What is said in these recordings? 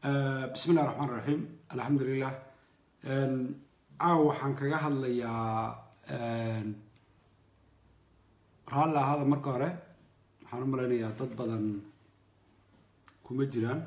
bismi illahi raxmaan raxiim alxamdulilah caawa waxaan kaga hadlayaa raalli ahaada marka hore waxaan u malaynayaa dad badan kuma jiraan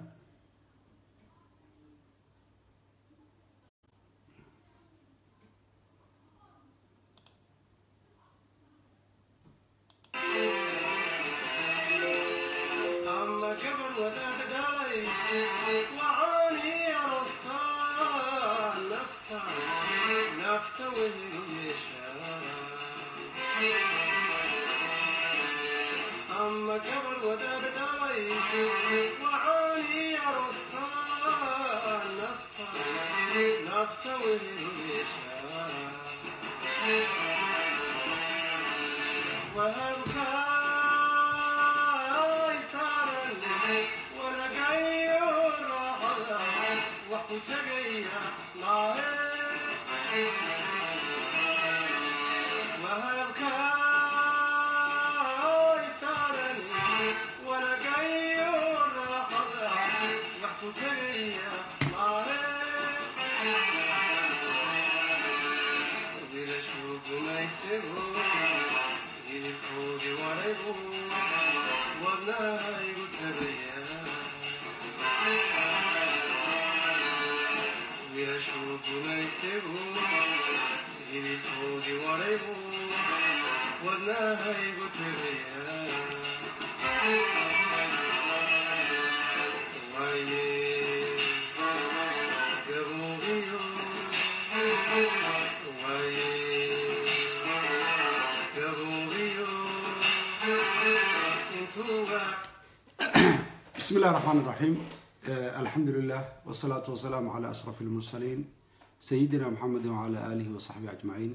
bismi illahi raxmaan raxiim alxamdu lilah wsalaatu wasalaamu calaa ashraf lmursaliin sayidina maxamedi wacala aalihi wasaxbihi ajmaciin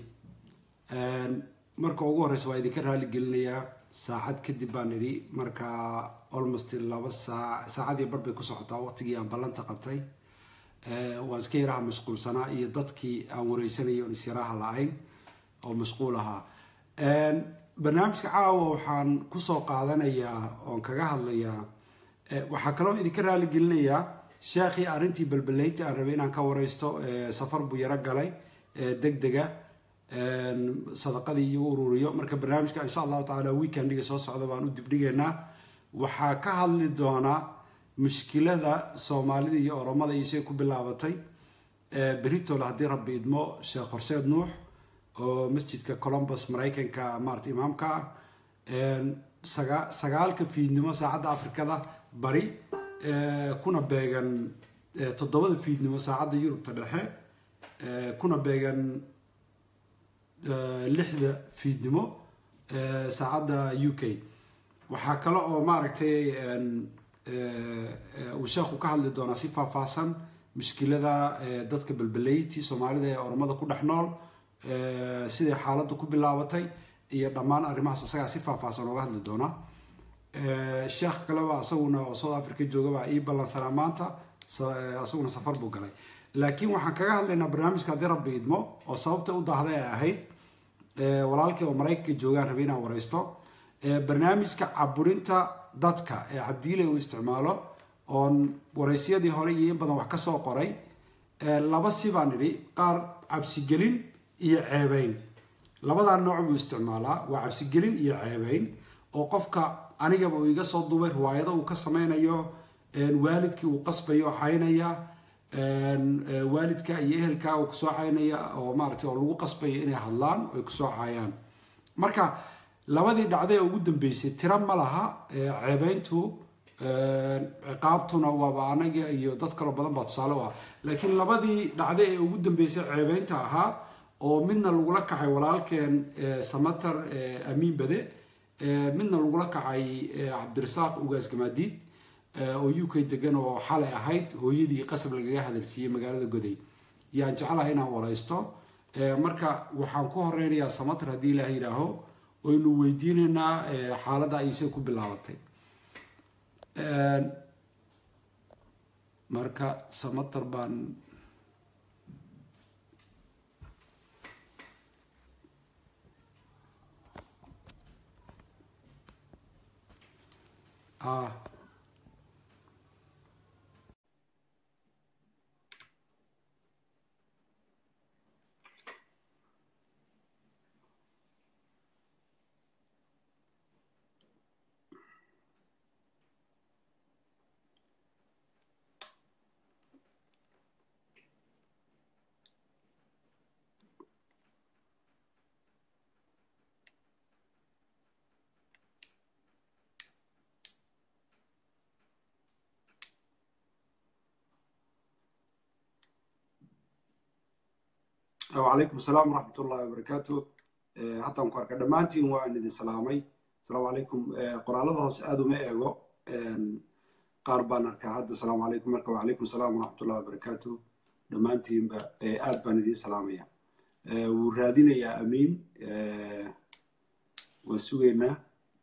marka ugu horeysa waa idinka raali gelinayaa saacad kadib baan idhi marka almost laba saa saacadii bar bay ku socotaa waqtigii aan ballanta qabtay waan iska yaraha mashquulsanaa iyo dadkii aan wareysanayay oon isyaraha la-ayn oo mashquul ahaa barnaamijka caawa waxaan kusoo qaadanayaa oon kaga hadlayaa waxaa kaloo idinka raali gelinayaa sheekhii arrintii balbaleyta aan rabay inaan ka wareysto safar buu yaro galay deg dega sadaqadii iyo ururiyo marka barnaamijka insha allahu tacaala weekendiga soo socda baan u dibdhigeynaa waxaa ka hadli doonaa mushkilada soomaalida iyo oromada iyo say ku bilaabatay beritole haddii rabbi idmo sheekh horseed nuux oo masjidka colombus maraykanka maarata imaamka ah saga sagaalka fiidnimo saacadda afrikada bari kuna beegan toddobada fiidnimo saacadda yurubta dhexe kuna beegan lixda fiidnimo saacadda u k waxaa kale oo maaragtay uu sheekhu ka hadli doonaa si faahfaahsan mushkilada dadka balbaleyti soomaalida ee oromada ku dhex nool siday xaaladdu ku bilaabatay iyo dhammaan arrimahaas isagaa si faahfaahsan ooga hadli doona sheekh kaleba isaguna oo south africa joogabaa ii ballansanaa maanta isaguna safar buu galay laakiin waxaan kaga hadlaynaa barnaamijka haddii rabbi idmo oo sababta u daahday ay ahayd walaalkii oo maraykanka joogaan rabay inaan wareysto barnaamijka caburinta dadka ee cabdiile uu isticmaalo oon wareysyadii hore iyo in badan wax ka soo qoray laba si baan idhi qaar cabsigelin iyo ceebeyn labadaa nooc buu isticmaalaa waa cabsigelin iyo ceebeyn oo qofka anigaba uu iga soo duubay riwaayado uu ka sameynayo waalidkii uu qasbayo oo caynaya waalidka iyo ehelka uu kusoo caynaya oo maaragtay oo lagu qasbayo inay hadlaan oo ay kusoo caayaan marka labadii dhacday ee ugu dambeysay tiro ma laha ceebeyntu ciqaabtuna waaba anaga iyo dad kaloo badan baa tusaale u ah laakiin labadii dhacday ee ugu dambeysay ceebeynta ahaa oo midna lagula kacay walaalkeen samatar amiin bade midna lagula kacay cabdirasaaq ugaas gamaadiid oo u k degan oo xalay ahayd hooyadii qasab lagaga hadalsiiyey magaalada goday yaan jeclahay inaan wareysto marka waxaan ku horeynayaa samatar haddii ilaah yidhaaho oynu weydiinaynaa xaaladda ayse ku bilaabatay marka samatar baan ah wacalaykum asalaam waraxmat ullahi wabarakaatu haddaan ku arka dhammaantiin waan idin salaamay asalaamu calaykum qoraalada hoose aada uma eego qaar baan arkaa hadda asalaamu calaykum marka wacalaykum asalaam waraxmat ullahi wabarakaatu dhammaantiinba aad baan idiin salaamaya wuu raadinayaa amiin waa sugaynaa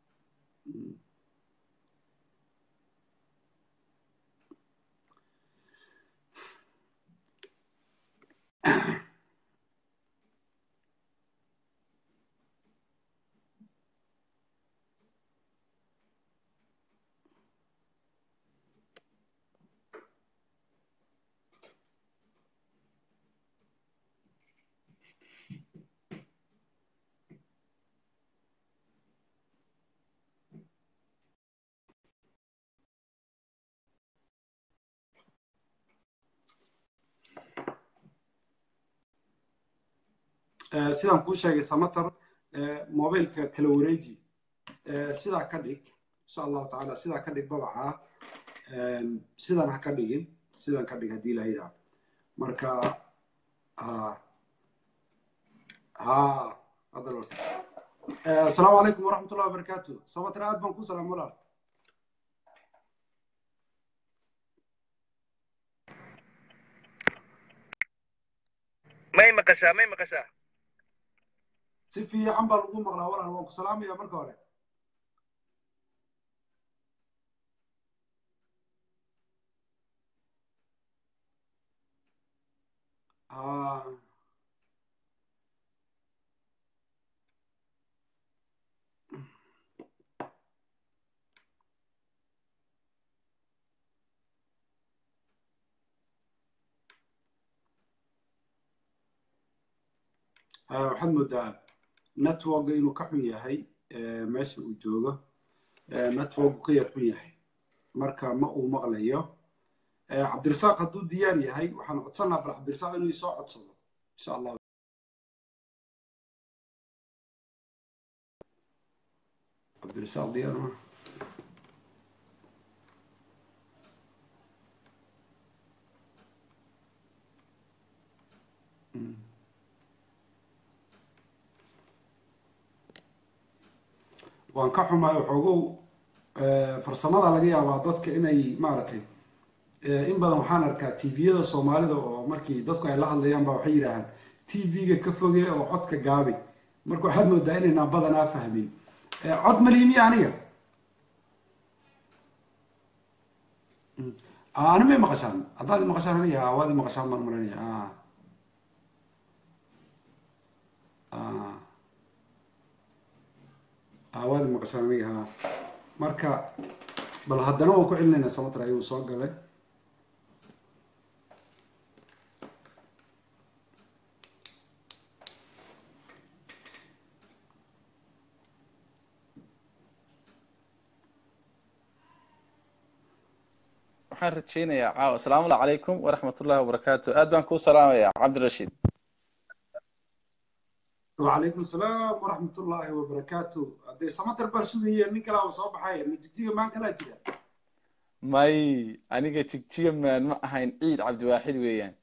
sidaan kuu sheegay samater mobilka kala wareeji sidaa ka dhig insha allahu tacaala sidaa ka dhig babacaa sidan ha ka dhigin sidan ka dhig haddii la yidhaha marka ha ha hadda asalaamu calaykum waraxmat ullahi wabarakaatu samater aad baan ku salaam walaal may maqashaa may maqashaa si fiican baa lagu maqlaa walaal waan ku salaamaya marka hore ha waxaad moodaa networka inuu ka xun yahay meesha uu joogo networku ka yar xun yahay marka ma uu maqlayo cabdirasaaq hadduu diyaar yahay waxaan codsanaa bal cabdirasaaq inuu isoo codsado insha allah cabdirasaaq diyaar ma waan ka xumaay waxoogow farsamada laga yaabaa dadka inay maaragtay in badan waxaan arkaa tviyada soomaalida oo markii dadku ay la hadlayaan ba waxay yidhaahaan tv-ga ka foge oo codka gaabi marka waxaad moodaa inaynaan badanaa fahmin cod maliimiya aniga ani may maqashaan haddaad maqashaan aniga waad maqashaan baan maranaya waad maqashaan aniga ha marka bal haddana waan ku celinaynaa samatra ayuu soo galay waxaan rajaynayaa caawa asalaamu calaykum waraxmat ullahi wabarakaatu aad baan kuu salaamayaa cabdirashiid wacalaykum asalaam waraxmat ullaahi wabarakaatu haddee samatar baa sugaya nin kalaa soo baxay ma jigjiga maan kalaa jira may aniga jigjiga maan ma ahayn ciid cabdiwaaxid weeyaan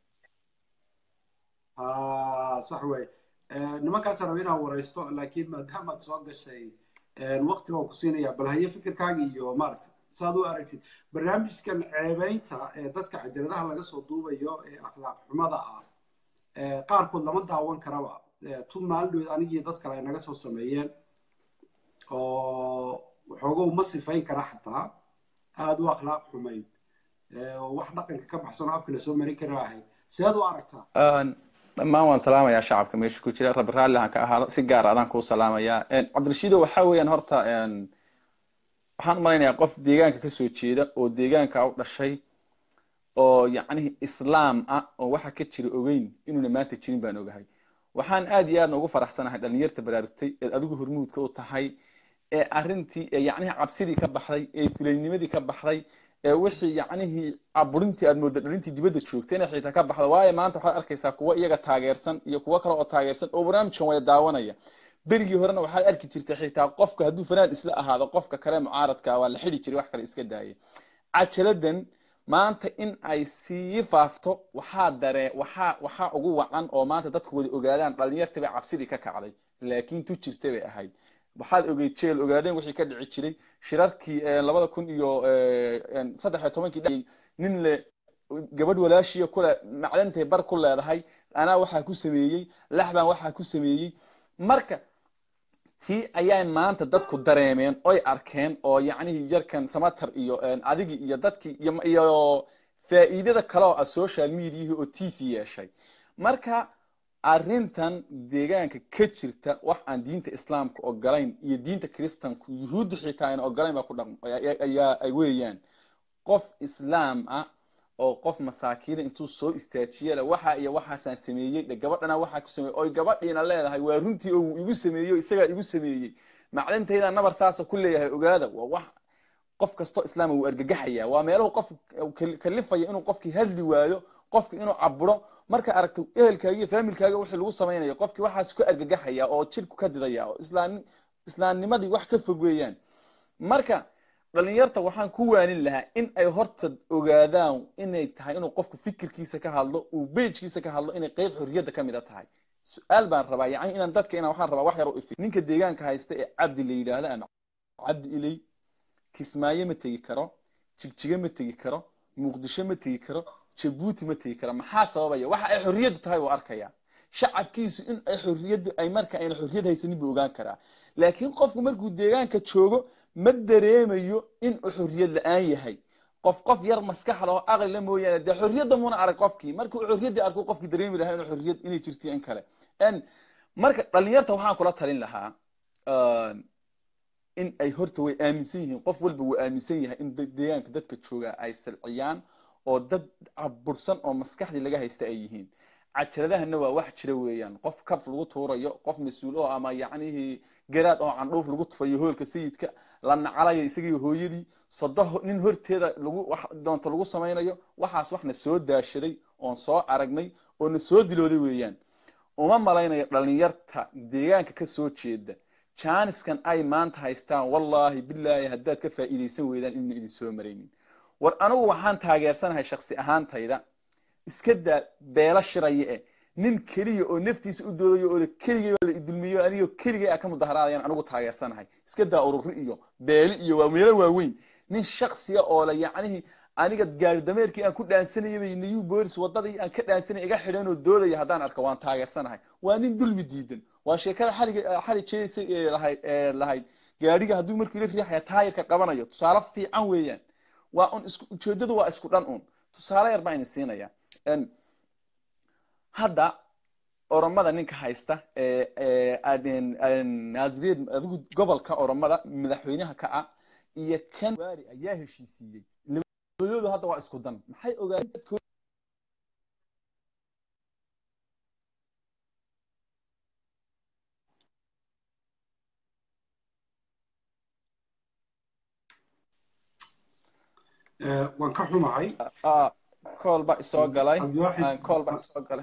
ha sax wey nimankaasa raba inaan waraysto laakiin maadaamaad soo gashay waqti baan ku siinaya bal haye fikirkaaga iyo maaragta saad u aragtid barnaamijkan ceebeynta ee dadka cajaladaha laga soo duubayo ee akhlaaq xumada ah qaarkood lama daawan karaba tun maalindhood anigii dad kale ay naga soo sameeyeen oo waxoogow ma sifayn kara xataa aada u akhlaaq xumayd wax dhaqanka ka baxsan oo afka lasoo marin kara ahayd seed u aragtaa dhammaan waan salaamayaa shacabka meesha ku jira rabbi raalli han ka ahaado si gaar adaan kuu salaamayaa cabdirashiido waxa weeyaan horta waxaan umalaynayaa qof deegaanka kasoo jeeda oo deegaanka u dhashay oo yacnihi islaam ah oo waxa ka jira ogeyn inuuna maanta jirin baan ogahay waxaan aad iyo aadna ugu faraxsanahay dhalinyarta baraarugtay eed adigu hormuudka u tahay ee arrintii ee yacnihi cabsidii ka baxday ee fulaynimadii ka baxday ee wixii yacnihii caburintii aad moodda dhalintii dibadda joogtay inay xitaa ka baxda waayo maanta waxaad arkaysaa kuwa iyaga taageersan iyo kuwo kale oo taageersan oo barnaamijkan wada daawanaya berigii horena waxaad arki jirtay xitaa qofka hadduu fanaan isla ahaado qofka kale mucaaradka waa la xidi jiray wax kale iska daaya cajaladan maanta in ay sii faafto waxaa daree waxaa waxaa ugu wacan oo maanta dadku wada ogaadaan dhalinyartii bay cabsidii ka kacday laakiin tu jirta bay ahayd waxaad ogeyd jeel ogaadeen wixii ka dhici jiray shirarkii labada kun iyo saddex iyo tobankii nin le gabadh walaashiya kule macdantay bar ku leedahay anaa waxaa ku sameeyey laxbaan waxaa ku sameeyey marka tii ayay maanta dadku dareemeen oy arkeen oo yacnihii yarkan samatar iyo adigi iyo dadkii iyo faa'iidada kale oo ah social mediahi oo t v yeeshay marka arrintan deegaanka ka jirta wax aan diinta islaamka ogolayn iyo diinta kristanku yuhuudda xitaa ayna ogolayn baa ku dhaqm ayaa ay weeyaan qof islaam ah oo qof masaakiina intuu soo istaajiyala waxa iyo waxaasaan sameeyey dhe gabadhana waxaa ku sameeyey oy gabadhiina leedahay waa runtii oo igu sameeyey isagaa igu sameeyey macdantayda nabar saasa ku leeyahay ogaada waa wax qof kastoo islaama wuu argagaxaya waa meelahu qof kalifaya inuu qofkii hadli waayo qofki inuu caburo marka aragto ehelkaaga iyo faamilkaaga wixii lagu samaynayo qofkii waxaas ku argagaxaya oo jirku ka didaya oo islaam islaamnimadii wax ka fog weeyaan marka dhalinyarta waxaan ku waanin lahaa in ay horta ogaadaan inay tahay inuu qofku fikirkiisa ka hadlo uu bejkiisa ka hadlo inay qeyb xorriyadda ka mida tahay su-aal baan rabaa yani inaan dadka inaan waxaan rabaa wax yar u ifi ninka deegaanka haysta ee cabdi la yidhaahda ama cabdi iley kismaayo ma tegi karo jigjigo ma tegi karo muqdisho ma tegi karo jabuuti ma tegi karo maxaa sababaya waxa ay xorriyaddu tahay wuu arkaya shacabkiisu in ay xorriyaddu ay marka ayna xorriyad haysanin buu ogaan karaa laakiin qofku markuu deegaanka joogo ma dareemayo in uu xorriyad la-aan yahay qof qof yar maskaxda oo aqli la mooyaane dee xorriyadda muuna arag qofkii markii uu xorriyaddii arku qofkii dareemi lahaa inuu xorriyad inay jirto in kale marka dhalinyarta waxaan kula talin lahaa in ay horta way aaminsan yihiin qof walba wuu aaminsan yahay in deegaanka dadka jooga ay silciyaan oo dad cabursan oo maskaxdii laga haysta ay yihiin cajaladahana waa wax jira weeyaan qof kaf lagu tuurayo qof mas-uul oo ama yacnihii garaad oo candhuuf lagu tufayo hoolka sayidka la nacalayo isagii hooyadii sodo nin horteeda lagu wax doonto lagu samaynayo waxaas waxna soo daashaday oon soo aragnay oo na soo dilooday weeyaan uma malaynayo dhalinyarta deegaanka ka soo jeeda jaaniskan ay maanta haystaan wallaahi bilaahi haddaad ka faa'iidaysan weydaan inayna idin soo maraynin war anigu waxaan taageersanahay shaksi ahaantayda iska daa beelo shiraya eh nin keliya oo naftiisa u doodayo oo keligay la idulmiyo anigoo keligay a ka mudaharaadayaan anigu taageersanahay iska daa ururi iyo beeli iyo waa meelo waaweyn nin shaksiya oo la yacnihii aniga gaari dameerkii aan ku dhaansanayay bay new bolis wadadii aan ka dhaansanay iga xidheen oo doodaya haddaan arko waan taageersanahay waa nin dulmi diidan waa sheekada xaliga xali jeedaysa ee lahayd ee lahayd gaadhiga hadduu markuu ila riixaya taayirka qabanayo tusaale fiican weeyaan waa un isku ujeedadu waa isku dhan un tusaale yar baa idin siinaya hadda oromada ninka haysta naaziriyad adigu gobolka oromada madaxweynaha ka ah iyo kan waari ayaa heshiisiiyey labadoodu hadda waa isku dan maxay ogaadeen dadkooda waan ka xumahay kool baa isoo galay cabdiwaaxid kool baa isoo galay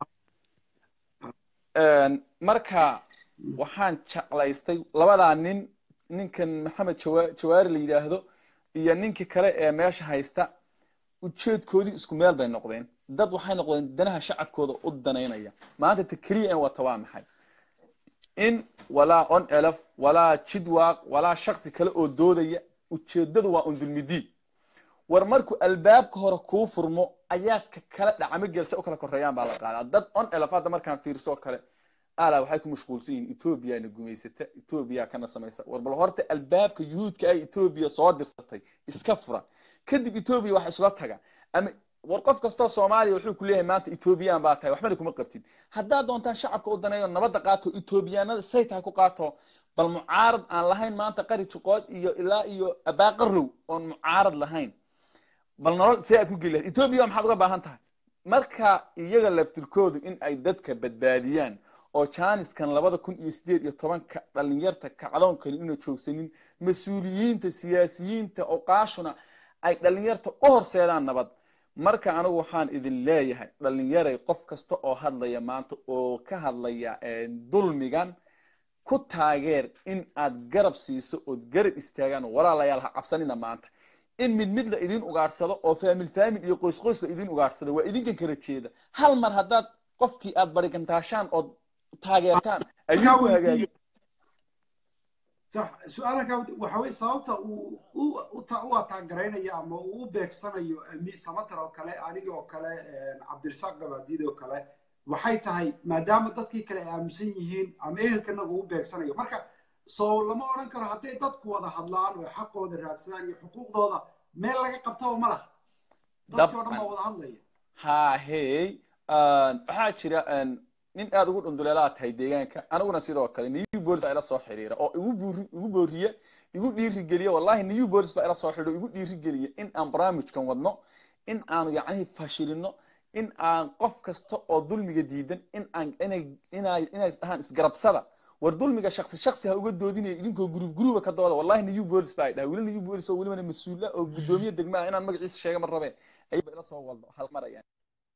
marka waxaan jeclaystay labadaa nin ninkan maxamed jawa jawaari la yidhaahdo iyo ninkii kale ee meesha haysta ujeedkoodii isku meel bay noqdeen dad waxay noqdeen danaha shacabkooda u danaynaya maanta ta keliya in wata waa maxay in walaa on elf walaa jidwaaq walaa shaksi kale oo doodaya ujeedadu waa undulmidiid war markuu albaabka hore kuu furmo ayaad ka kala dhacamo gelse u kala koreeyaan baa la qaadaa dad on elf hadda markaan fiirso kale ala waxay ku mashquulsan yihiin ethoobiana gumaysata ethoobiya kana samaysa war bal horta albaabka yuhuudka ay ethoobiya soo dirsatay iska fura kadib ethoobiya wax isla taga ama war qof kastoo soomaaliya wuxuu ku leeyahay maanta ethoobiyan baa tahay waxbana kuma qabtid haddaad doontaan shacabka u daneeyo nabadda qaato ethoobiyaanada say tahay ku qaato bal mucaarad aan lahayn maanta qari juqood iyo ilaa iyo abaaqarow oon mucaarad lahayn bal nolol see aad ku geli lahayd etoobiya maxaad uga baahan tahay marka iyaga laftirkoodu in ay dadka badbaadiyaan oo jaaniskan labada kun iyo sideed iyo tobanka dhalinyarta kacdoonkani ina joogsanin mas-uuliyiinta siyaasiyiinta oqaashuna ay dhalinyarta u horseedaan nabad marka anigu waxaan idin leeyahay dhalinyaray qof kasta oo hadlaya maanta oo ka hadlaya dulmigan ku taageer in aad garab siiso ood garab istaagaan walaalayaal ha cabsanina maanta in mid mid la idin ugaadhsado oo faamil faamil iyo qoys qoys la idin ugaadhsado waa idinkan kala jeeda hal mar haddaad qofkii aad barigantaashaan ood taageertaan ayuu ku hagaagi sax su-aalaka waxa weye sababta uu u u ataagaraynaya ama uu u beegsanayo ami samatar oo kale aniga oo kale cabdirasaaq gabaadiid oo kale waxay tahay maadaama dadkii kale ay aaminsan yihiin ama ehelkanaga u beegsanayo marka soo lama odhan karo hadday dadku wada hadlaan oo xaqooda raadsadaan iyo xuquuqdooda meel laga qabtaba ma laha dadkii o dhan baa wada hadlaya ha hey waxaa jira nin aad ugu dhunduleelaa tahay deegaanka aniguna sidoo kale new bolis baa ila soo xiriira oo igu buuri igu booriye igu dhiirigeliye wallahi new bolis baa ila soo xidhiiro igu dhiirigeliye in aan barnaamijkan wadno in aanu yacnihi fashilino in aan qof kasta oo dulmiga diidan in aan inay inay inay dhahaan isgarabsada war dulmiga shaksi shaksi ha uga doodinaya idinkoo gurub guruba ka dooda wallahi new bolis baa dhaha weli new bolis oo welibana mas-uula oo guddoomiye degma ah inaan magaciisa sheega ma rabeen ayba ila soo waldo hal mar ayaan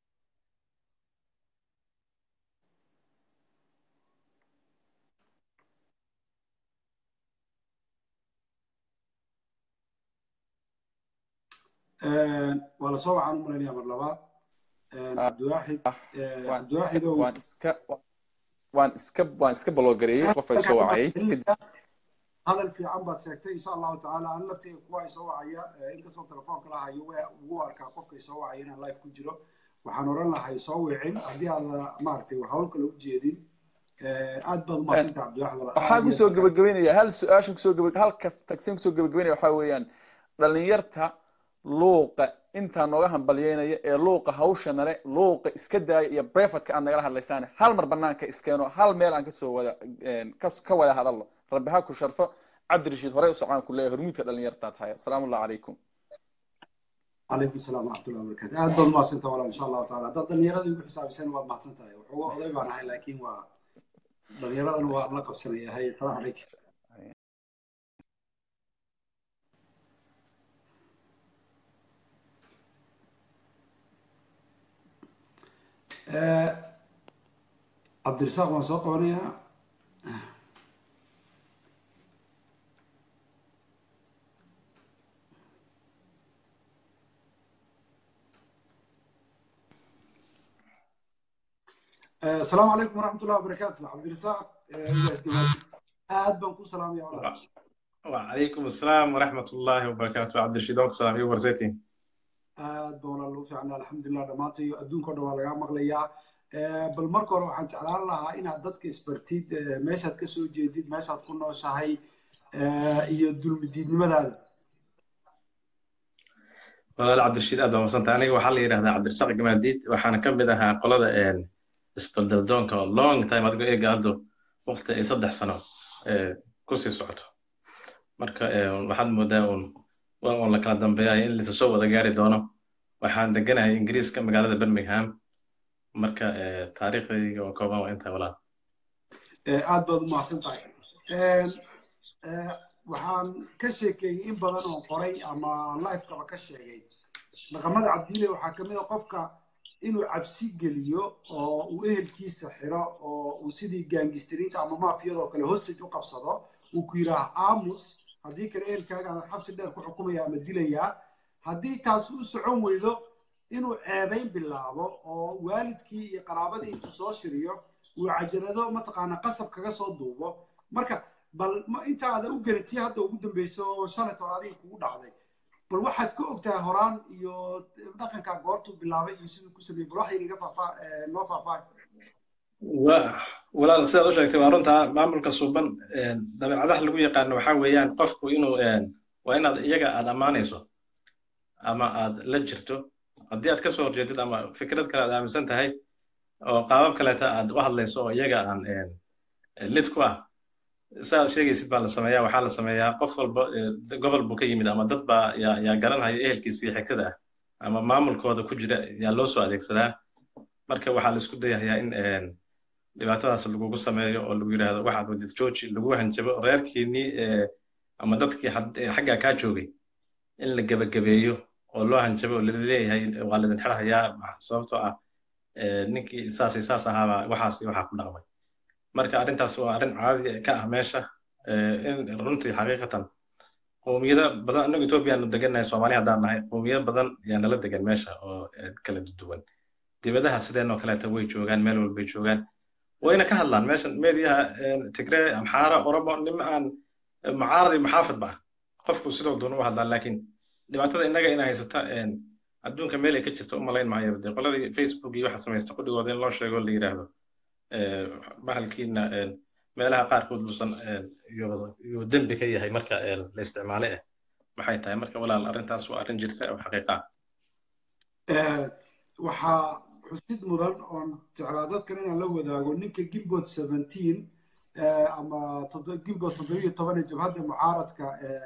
waa lasoo wacaan umalanaya mar labaad cabdiwaaxid cabdiwaaxid oo waan iska waan iska waan iska baloogareeyey qof ay soo wacayay kadib hadal fiican baad sheegtay insha allahu tacaala an laftayga kuwa ay soo wacaya inkastoo telefoonka la hayo waa ugu arkaa qofka ay soo wacaya inaan live ku jiro waxaan oran lahay soo wicin haddii aada maaragtay hawl kale u jeedin aad baad umaadsantaha cabdiwaaxid waxaan kusoo gabagabeynaya hal su-aashan kusoo gaba halka tagsin kusoo gabagabeynaya waxaa weeyaan dhalinyarta luuqa intaa nooga hambalyeynaya ee luuqa hawsha nale luuqa iska daaya iyo brefatka aad nagala hadlaysaan hal mar banaanka iskeeno hal meel aan kasoo wada ka wada hadalno rabbi ha ku sharfo cabdirashiid horey usocaan ku leeyahay hormuudka dhalinyartaa tahay asalaamu allah calaykum calaykum salaam waraxmatullahi wabarakatu aad baad mahadsantaha walaal insha allahu taala haddaad dhalinyarada igu xisaabiseen waad mahadsan tahay waxuga oday baan ahay laakiin waa dhalinyaradana waa la qabsanaya hay asalaamu calaykum cabdirasaaq waan soo qabanayaa asalaamu calaykum waraxmat ullahi wabarakaatu cabdirasaaq aad baan ku salaamaya walaal وعليكم السلام ورحمة الله وبركاته عبد الرشيد وك سلام يو ورزيتي aad baan walaal ugu fiicnaa alxamdulilah dhammaantay adduunka o dhan waa lagaa maqlayaa bal marka hore waxaan jeclaan lahaa inaad dadka isbartid meeshaad ka soo jeedid meeshaad ku nooshahay iyo dulmidiidnimadaada walaal cabdirashiid aad baa madsanta aniga waxaa la yidhahdaa cabdirasaaq gamaadiid waxaana ka mid ahaa qolada isbaldaldoonka oo long time adigoo eega haddo waqti ay saddex sano kusii socoto marka waxaad moodaa un waa un la kala dambeeyayo in lisa soo wada gaari doono waxaan deganahay ingiriiska magaalada birmingham marka taariikhdayga oo kooban waa intaa walaal aad baad u mahadsan tahay waxaan ka sheekeeyey in badan oo qoray ama lifekaba ka sheegay dhaqamada cabdiile waxaa ka mid a qofka inuu cabsi geliyo oo uu ehelkiisa xiro oo uu sidii gaangistiriinta ama maafiyadoo kale hostage u qabsado uu ku yidhaah aamus haddii kale ehelkaagaan xabsi dheer ku xukumaya ama dilayaa haddii taas u socon weydo inuu ceebayn bilaabo oo waalidkii iyo qaraabadii intuu soo shiriyo uu cajalado mataqaanaa qasab kaga soo duubo marka bal intaada u gelitii hadda ugu dambeyso oo shalaytoo adiga kugu dhacday bal waxaad ka ogtahay horaan iyo dhaqankaa goortuu bilaabay iyo siduu ku sameeyey bal waxay inaga faafaa noo faafaa walaal sidaad u sheegtay waa runtaa maamulka suuban dabeecadaha lagu yaqaano waxaa weeyaan qofku inuu waa inaad iyaga aad ammaanayso ama aad la jirto haddii aad ka soo horjeedid ama fikrad kale aad aaminsan tahay oo qaabab kaleeta aad u hadlayso oo iyaga aan lid ku ah siaad sheegaysid baa la sameeyaa waxaa la sameeyaa qof walba gobol buu ka yimid ama dad baa yaa garanhaya ehelkiisa iyo xigtada ah ama maamulkooda ku jira yaa loo soo adeegsadaa marka waxaa la isku dayahayaa in dhibaatadaas lagugu sameeyo oo lagu yidhaahdo waxaad wadid georgi lagu hanjabo reerkiinii ama dadkii xaggaa kaa joogay in la gebagabeeyo oo loo hanjabo oo laleeyahay waa laidin xirahayaa sababtoo ah ninkii saasay saas ahaabaa waxaas waxaa ku dhaqmay marka arrintaas waa arrin caadi ka ah meesha in runtii xaqiiqatan qowmiyada badan annagu etoobiyaanu degannahay soomaali haddaan nahay qowmiyado badan yaa nala degan meesha oo kala duwan dibadaha sideen oo kaleeta way joogaan meel walbay joogaan wayna ka hadlaan meeshan meediyaha tigree amxaara oromo nima aan mucaarad iyo muxaafid ba ah qofku sidoo doon u hadlaan laakiin dhibaatada innaga ina haysata adduunka meel ay ka jirto u malayn maayo dee qoladii facebook iyo waxa samaysta qudhigooda in loo sheego la yidhaahdo bahalkiina meelaha qaarkood buusan yuu dembi ka yahay marka la isticmaale ah maxay tahay marka walaal arrintaas waa arrin jirta oo xaqiiqa waxaa xusid mudan oon jeclaa dadkan inaan la wadaago ninka gimbot seventeen ama gimbot toddobiyo toban ee jabhadda mucaaradka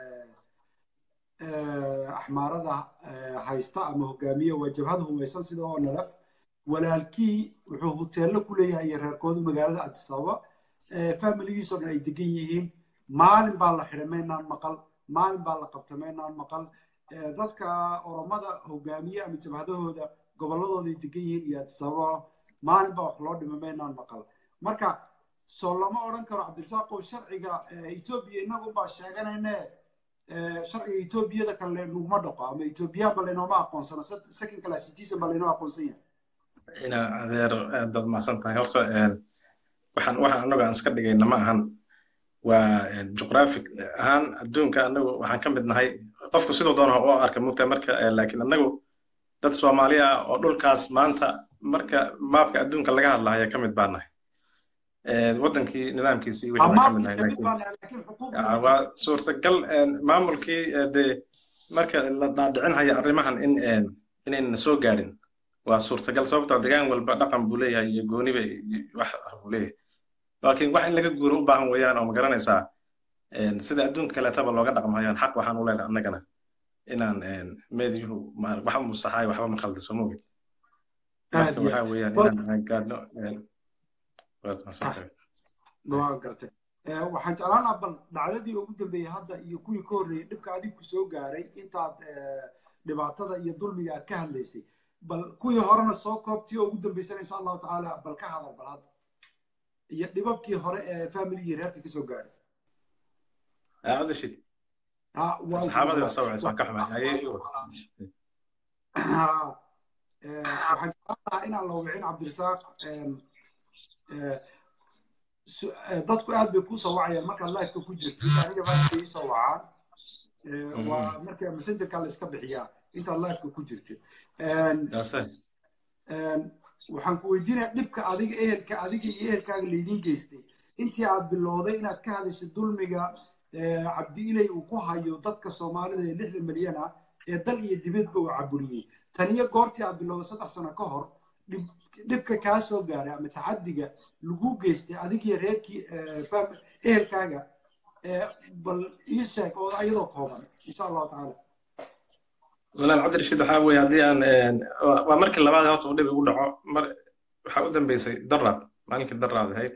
axmaarada haysta ama hogaamiye waa jabhad humaysan sida oo nalaf walaalkii wuxuu huteello ku leeyahay iyo reerkoodu magaalada adisababa familigiisoo dhan ay degan yihiin maalin baa la xidhay maynaan maqal maalin baa la qabtay maynaan maqal dadka oromada hogaamiye ama jabhadahooda gobolladooday degan yihiin iyo adisababa maalin baa wax loo dhimay maynaan maqal marka soo lama odhan karo cabdirasaaqow sharciga etoobiya innagu baa sheeganayne sharciga etoobiyada kale naguma dhaqo ama etoobiyaan ba laynooma aqoonsano second class citizen baa laynoo aqoonsan yahay ina adeer aad baad mahadsan tahay horta waxaan waxaan annagu aan iska dhigayna ma ahan waa juqraafic ahaan adduunka annagu waxaan ka mid nahay qofku siduu doona u arka mugta marka laakiin annagu dad soomaali ah oo dhulkaas maanta marka maabka adduunka laga hadlahaya ka mid baan nahay wadankii nidaamkiisii wixii ka mid nahay waa suurtagal maamulkii dee marka la dhaadhicinhaya arrimahan in inayna soo gaadhin waa suurtagal sababtoo degaan walba dhaqan buu leeyahay iyo gooniba wax buu leeyahay laakiin wax in laga guuro u baahan weeyaan oo ma garanaysaa sida adduunka kaleetaba looga dhaqmayaan xaq waxaan u leenahay annagana inaan meedyuhu wax musaxaay waxba ma khaldiso mogid marka waxaa weeyaan inaan gaadhno waa gartay waxaan jeclaan lahaa bal dhacdadii ugu dambeeyey hadda iyo kuwii ka horreeyey dhibka adigu ku soo gaaray intaad dhibaatada iyo dulmiga aad ka hadlaysay bal kuwii horena soo koobtii oo ugu dambeysana insha allahu tacaala bal ka hadal bal hadda iyo dhibabkii hore ee familigii reerka kasoo gaaray adashid saxaabadii waa soo wacaysa waan ka xumaay waxaan jeclaan lahaa inaan la wicin cabdirasaaq dadku aad bay kusoo wacayaan markaad lifeka ku jirtid aniga maanta ii soo wacaan waa marka messengerka la iska bixiyaa intaad lifeka ku jirtid waxaan ku weydiinayaa dhibka adiga ehelka adiga iyo ehelkaaga laydin geystay intii aad bilowday inaad ka hadashay dulmiga cabdi ilay uu ku hayo dadka soomaalida ee lixda milyan ah ee dal iyo dibadba uu caburiyey taniyo goortii aad bilowday saddex sano ka hor dhibka kaa soo gaaray ama tacadiga lagu geystay adigiyo reerkii ehelkaaga bal ii sheeg oo ayadoo kooban insha allahu tacaala walaal cabdirashiid waxaa weeye haddii aan waa markii labaad horta uu dhib igu dhaco mar waxaa u dambeysay daraad maalinkii daraad ahayd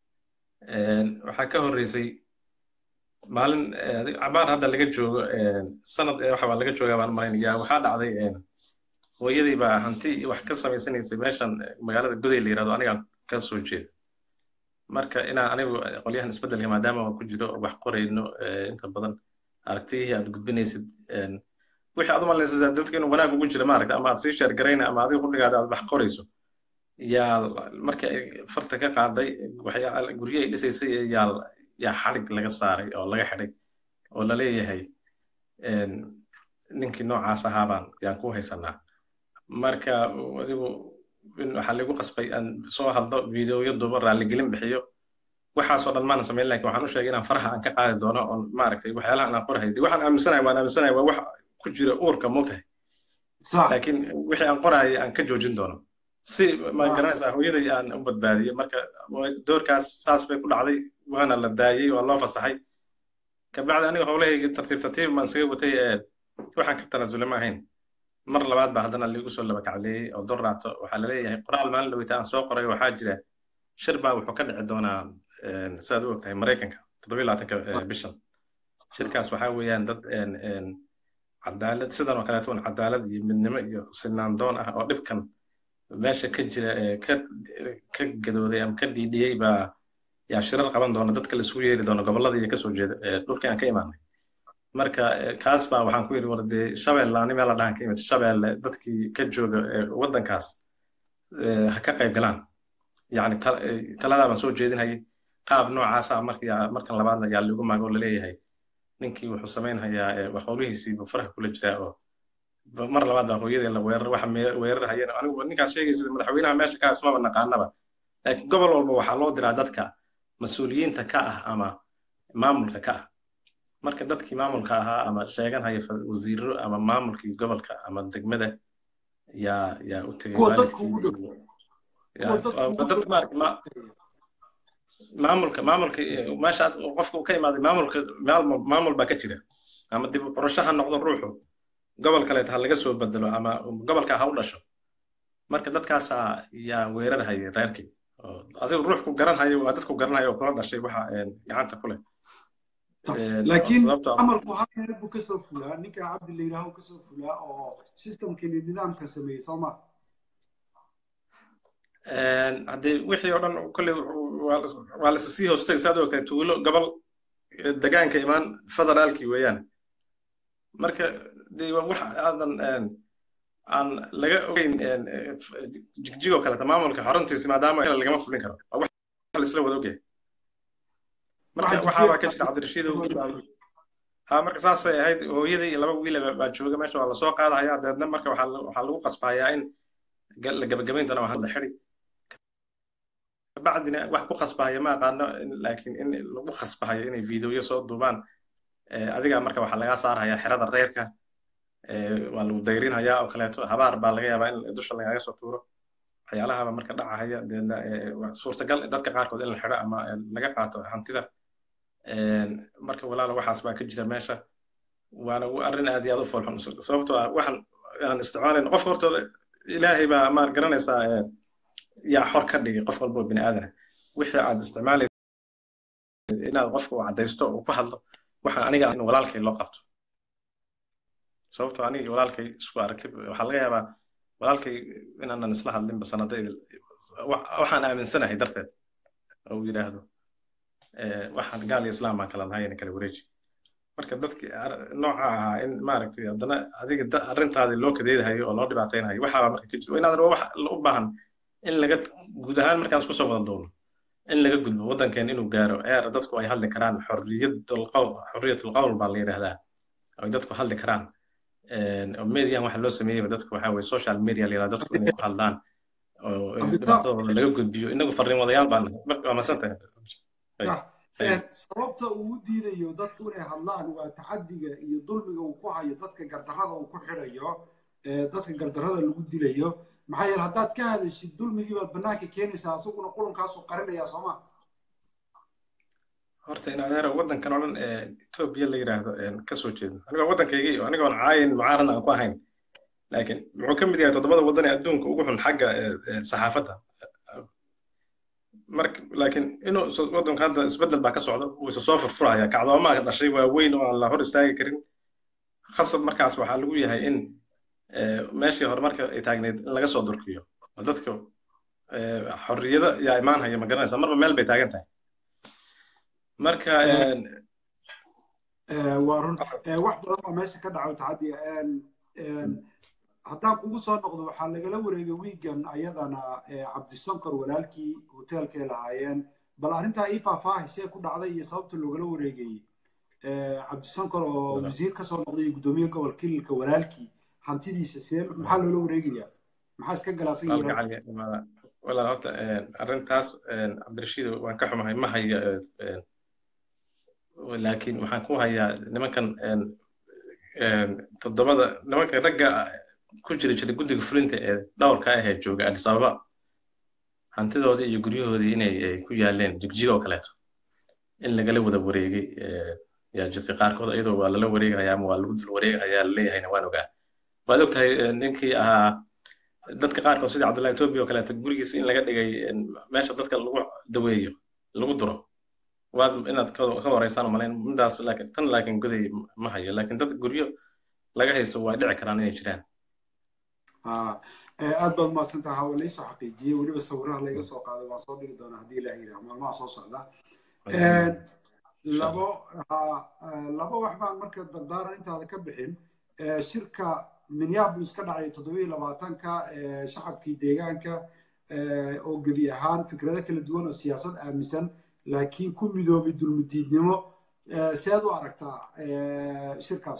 waxaa ka horreysay maalin cabaar hadda laga joogo sanad waxa laga joogaa baan malaynayaa waxaa dhacday hooyadii baa hanti wax ka samaysanaysay meeshan magaalada guday la yirahdo anigaan ka soo jeeda marka inaan anigu qolyahan isbeddelka maadaama aan ku jiro wax qorayno inta badan aragtiyihii aad gudbinaysid wixii aad u malaynaysaa dadka inuu wanaag ugu jira maaragta ama aad sii sheergarayna ama adiga qudhigaada aad wax qorayso yaa markii ay farta ka qaaday waxyaa guryo ay dhisaysay yaa yaa xalig laga saaray oo laga xidhay oo la leeyahay ninkii noocaas ahaabaan yaan ku haysanaa marka adigu waxaa lagu qasbay aan soo hadlo videoyo duuba raalligelin bixiyo waxaasoo dhan maanan samayn lakin waxaan u sheegay inaan faraha aan ka qaadi doono oon maaragtay waxyaalahan aan qorahay de waxaan aaminsanahay waan aaminsanahay waa wax ku jira uurka mogtahay laakiin wixii aan qorahayay aan ka joojin doono si ma garanaysaa hooyaday aan u badbaadiyo marka doorkaas saas bay ku dhacday waana la daayey waa loo fasaxay kabacdi aniga howlahayga tartiib tartiib baan isaga watay waxaan ka tanasulay ma ahayn mar labaad baa haddana liigu soo laba kacleeyey oo dor raato waxaa laleeyahay qoraal maalin dhaweyta aan soo qoray waxaa jira shir baa wuxuu ka dhici doonaa sidaad u ogtahay maraykanka toddobiyo labaatanka bishan shirkaas waxaa weeyaan dad cadaalad sidan oo kaleeto un cadaalad iyo midnimo iyo sinaan doon ah oo dhibkan meesha ka jira ka ka gadooday ama ka dhiidhiyey baa yaa shirar qaban doona dadka laisugu yeeri doona gobolladii kasoo jeeda dhulkii aan ka imaanay marka kaas baa waxaan ku yidhi war dee shabeelle ani meel la dhahan ka imid shabeelle dadkii ka jooga waddankaas ha ka qayb galaan yacni taladaa baan soo jeedinhayay qaab noocaasa marka markan labaadna yaa lagu maago laleeyahay ninkii wuxuu samaynhayaa howlihiisii buu faraha kula jiraa oo mar labaad baa hooyadii la weerar waxa weerarhayeen anigu ninkaas sheegaysa madaxweynaha meesha ka ismaba naqaanaba laakiin gobol walba waxaa loo diraa dadka mas-uuliyiinta ka ah ama maamulka ka ah marka dadkii maamulka ahaa ama sheeganhaya wasiiro ama maamulkii gobolka ama degmada yaa yaa u tegay maamulka maamulka meesha qofka ka imaaday maamulka maamul baa ka jira ama dib qorasho ha noqdo ruuxu gobol kaleet ha laga soo bedelo ama gobolka ha u dhasho marka dadkaasaa yaa weerarhaya reerkii adigu ruuxku garanhayo waa dadku garanhayo oo kula dhashay waxa gacanta ku leh laakiin amarku hal meel buu kasoo fulaa ninka cabdi la yidhaaho kasoo fulaa oo systemkani nidaamka sameeyey soo ma haddee wixii oo dhan kolley waa la sii hoostay saad ogtahay tuulo gobol degaanka imaan federaalkii weeyaan marka dee wax aadan aan laga ogeyn jigjigoo kaleta maamulka xaruntiisi maadaama lagama fulin karo waa wax laisla wada ogyahay marka waxaabaa ka jira cabdirashiid ha marka saasay ahayd hooyadii iyo laba wiil baa jooga meesha waa lasoo qaadahayaa deedna marka waxaa lagu qasbayaa in la gabagabayn doona waxaa la xidi kabacdina wax ku qasbahaya ma aqaano laakiin in lagu qasbahayo inay videoyo soo duubaan adiga marka waxaa lagaa saarhayaa xerada reerka waa lagu dayrinhayaa oo kaleeto habaar baa laga yaabaa in dusha lagaaga soo tuuro waxyaalahaba marka dhacahaya deedna suurtagal dadka qaarkood in la xidho ama laga qaato hantida marka walaala waxaas baa ka jira meesha waana arrin aad iyo aad u foolxun sababtoo ah waxaan aan isticmaalayn qof hortooda ilaahay baa ma garanaysaa yaa xor ka dhigay qof walbo bini aadana wixii aad isticmaalaysa inaad qofka u caddaysto uu ku hadlo waxaan aniga in walaalkay loo qabto sababtoo anigii walaalkay isku aragtay waxaa laga yaabaa walaalkay inaanan isla hadlinba sanadayda waxaan aaminsanahay darteed oo uu yidhaahdo waxaan gaal iyo islaam baan kala nahay ina kala wareeji marka dadki nooca ahaa in maaragtay haddana adiga arrintaadii loo kadeedahayo oo loo dhibaataynayo waxaaba marka ka jiro inaadan wax u baahan in laga guud ahaan markaan isku soo wada doono in laga gudbo waddankeen inuu gaaro eer dadku ay hadli karaan xorriyadulqowl xorriyatulqowl baa la yidhaahdaa ay dadku hadli karaan median waxa loo sameeyeyba dadku waxa weye social media la yidhahda dadku inay ku hadlaan oo dhibaatadooda laga gudbiyo inagu farriin wadayaal baan waa masantahay sababta uu u diidayo dadku inay hadlaan waa tacadiga iyo dulmiga uu ku hayo dadka gardarrada uu ku xidhayo dadka gardarrada lagu dilayo maxaa yeele haddaad ka hadashid dulmigii baad bannaanka keenaysaa asaguna qulunkaasuu qarinayaa sooma horta in adeero waddankan oo dhan ee etoobiya la yidhaahdo ka soo jeedo anigoo waddankaygii anigoon caayin mucaaradna aan ku ahayn laakiin wuxuu ka mid yahay toddobada waddan ee adduunka ugu xun xagga saxaafadda marka laakiin inuu waddanka hadda isbeddel baa ka socda wuu isa soo furfuraya kacdoomaa dhashay waa weyn oo aan la hor istaagi karin khasab markaas waxaa lagu yahay in meeshii horumarka ay taagneyd in laga soo durkiyo oo dadka xorriyado yaa imaanhaya ma garanaysa marba meel bay taagan tahay marka waa run wax badan oo meesha ka dhaco tacadiya haddaan kugu soo noqdo waxaa lagala wareegay wiigan ayadana cabdisonkor walaalkii hoteelkay lahaayeen bal arrintaa ii faahfaahay see ku dhacday iyo sababta loogala wareegay cabdisonkor oo wasiir kasoo noqday gudoomiye gobol kililka walaalkii hantidiisa see maxaa loola wareegayaa maxaa iska galaa walaal horta arrintaas cabdirashiid waan ka xumahay ma hayo laakiin waxaan ku hayaa nimankan toddobada nimanka ragga ku jiri jiray guddiga fulinta ee dhowrka ah ee jooga addis ababa hantidoodii iyo guryahoodii inay ku yaaleen jigjig oo kaleeto in lagala wada wareegay yaa jirtay qaarkood iyadoo waa lala wareegahayaa ama waa lagu dul wareegahayaa laleeyahayna waan ogaa waad og tahay ninkii ahaa dadka qaarkood sida cabdullahi etoobiya oo kaleeto gurigiisa in laga dhigay meesha dadka lagu daweeyo lagu duro waad inaad ka horeysaan malayn midaas laakiin tan laakiin goday ma hayo laakiin dad guryo laga haysto waa dhici karaan inay jiraan aad baad mahadsantaha waa laysoo xaqiijiyey weliba sawiraha layga soo qaaday waan soo dhigi doonaa haddii ilaah yidhaah maalmaha soo socda labo ha- eh, labo wax baan marka dardaaran intaada ka bixin Eh, shirka minneapolis ka dhacay toddobiyo labaatanka eh, shacabkii deegaanka eh, oo gebi ahaan fikrado kala duwan oo siyaasad aaminsan laakiin ku midoobay dulmidiidnimo Eh, seed u aragtaa eh, shirkaas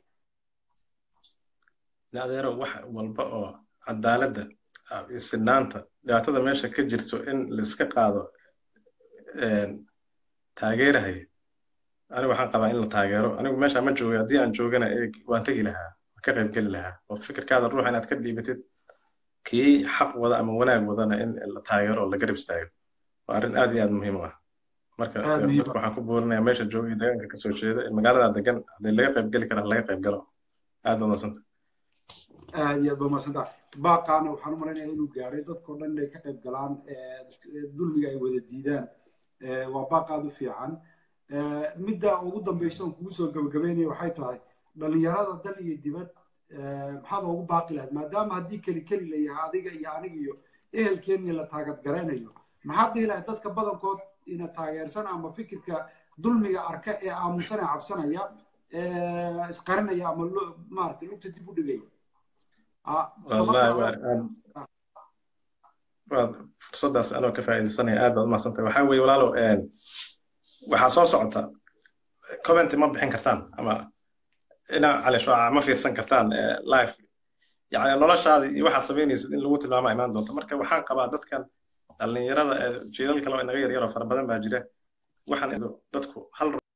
adeero wax walba oo cadaaladda ah, iyo sinaanta dhibaatada meesha ka jirto in la iska qaado een, taageerahaya anigu waxaan qabaa in la taageero anigu meesha ma joogay haddii aan joogana ee waan tegi lahaa waan ka qayb geli lahaa oo fikirkaada ruuxa inaad ka dhiibatid kii xaq wada ama wanaag wadana in la taageero oo la garab istaago waa arrin aad iyo aad muhiim u ah marka Aad muhiim dadka waxaan ku boorinayaa meesha joogay deegaanka kasoo jeeda in magaalada degan haddii laga qayb geli karaa laga qayb galo aad baad madsanta aad iyo aad baa mahadsantahay baaqaana waxaan u malaynayaa inuu gaaray dadkao dhan inay ka qayb galaan eh, dulmiga ay wada diidaan Eh, waa baaq aad u fiican Eh, midda ugu dambaysa oon kugu soo gabagabeynaya waxay tahay dhalinyarada dal iyo dibad eh, maxaad ugu baaqi lahayd maadaama haddii keli keli la yahay adiga iyo aniga iyo ehelkeeniya la taagad garaynayo maxaad dhihi lahayd dadka badankood ina taageersan ama fikirka dulmiga arka ee aamusan ee cabsanaya eh, isqarinaya ama lo- maaragtay lugta dib u dhigaya Ah, wallahi sababta- waa aad waad fursaddaas anoo ka faa'iidaysanaya aad baad umahadsantahay waxaa weeye walaalow een, waxaa soo socota comment ma bixin kartaan ama inaa cali shuaca ma fiirsan kartaan eh, live yani noloshaada iyo waxaad samaynaysid in lagu tilmaama imaan doonto marka waxaan qabaa dadkan dhallinyarada ee jiilal kale oo inaga yaryaroo fara badan baa jira waxaan idu- dadku hal ruux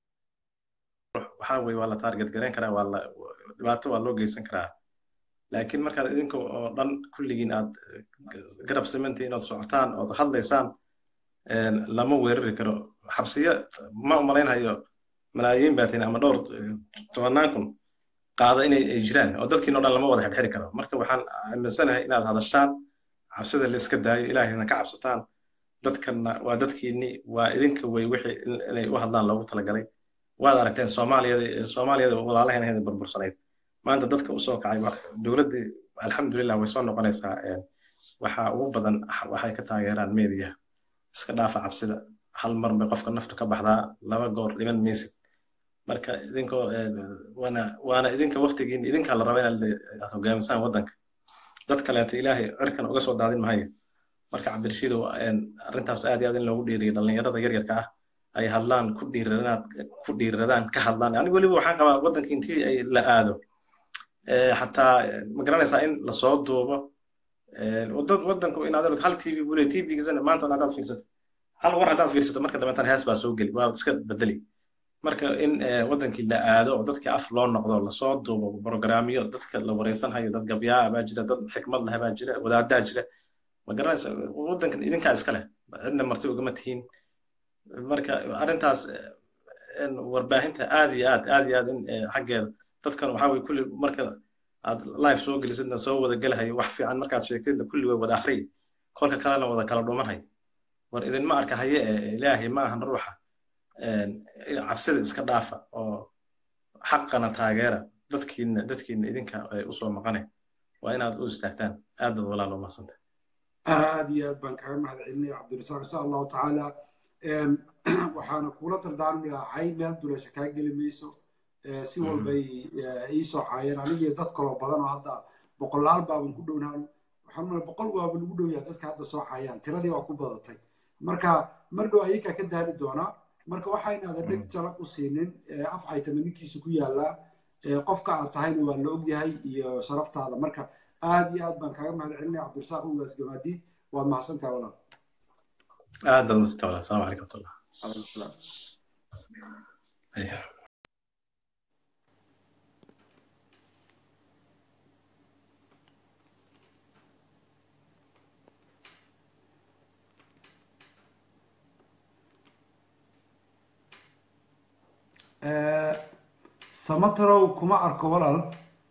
waxaa weeye waa la taarget garayn karaa waa la dhibaato waa loo geysan karaa laakiin markaad idinka oo dhan kulligiin aad garab samantihiin ood socotaan ood hadlaysaan een, lama weerari karo xabsiyo ma umalaynhayo malaayiin baatin ama dhowr eh, tobannaan kun qaada inay ay jiraan oo dadkiin oo dhan lama wada xirxiri karo marka waxaan aaminsanahay inaad hadashaan cabsida la iska daayo ilaahayna ka cabsataan dadkanna waa dadkiinni waa idinka wey wixii in- inay u hadlaan loogu talagalay waad aragteen soomaaliyada soomaaliyada walaalaheena heeda burbursanayd maanta dadka usoo kacay wa- dowladdii alxamdulilah way soo noqonaysaa een, waxa ugu badan waxay ka taageeraan meediyaha iska dhaafa cabsida hal mar bay qofka naftu ka baxdaa laba goor dhiman maysid marka idinkoo een, waana waana idinka waqtigiin idinkaa la raba inaad le- aad hogaamisaan waddanka dad kaleeto ilaahay cirkan uga soo daadin maayo marka cabdirashiidow een, arrintaas aad iyo aad in loogu dhiiriyo dhallinyarada yaryarka ah ay hadlaan ku dhiiradaan ku dhiiradaan ka hadlaan anigu weliba waxaan qabaa waddanka intii ay la aado Eh, xataa eh, ma garanaysaa in lasoo duubo Eh, wadad waddanku in aad hal tv buu leeyahay tvgiisana maanta on haddaad fiirsato hal war haddaad fiirsato marka dambeetana hees baa soo geli waa iska bedeli marka in eh, waddankii la aado oo dadkii af loo noqdo lasoo duubo programyo dadka la wareysanhayo dad gabyaa baa jira dad xikmad leh baa jira wadaadaa jira ma garanaysa waddankan idinkaa iska leh cidna marti ugama tihiin marka arrintaas eh, in warbaahinta aad iyo aad aad iyo aad in eh, xaggeeda dadkan waxaa weye kulli marka aad live soo gelisidna soo wada gelahayo wax fiican markaad sheegtidna kulli way wada akhriy kolka kalena wada kala dhumanhay war idinma arka haye ee ilaahay ma ahan ruuxa een, cabsida iska dhaafa oo xaqana taageera dadkiina dadkiina idinka ay usoo maqane waa inaad u istaagtaan aad baad walaal u mahadsantahay aad iyo aad baan kaga mahad celinaya cabdirasaaq insha allahu tacaala Em, waxaana kula dardaarmi lahaa cay meel duleesha kaa geli mayso Eh, si walbay eh, ii soo caayeen anigii dad kaloo badan oo hadda boqolaal baaban ku dhownaan waxaan umaleya boqol waaba lagu dhowyaa dadka hadda soo caayaan tiradii waa ku badatay marka mar dhow ayakaa ka daali doonaa marka waxaynaada dheg jalaq u siinin eh, af caytama ninkiisa ku yaallaa Eh, qofka aad tahayna waa la ogyahay iyo sharaftaada marka aad iyo aad baan kaaga mahad celinaya cabdirasaaq ugaas gamaadiid waad mahadsantaha walaal aad baad mahadsantahay walaal asalaamu calaykum waraxmatullah Ayah. Eh, samatarow kuma arko walaal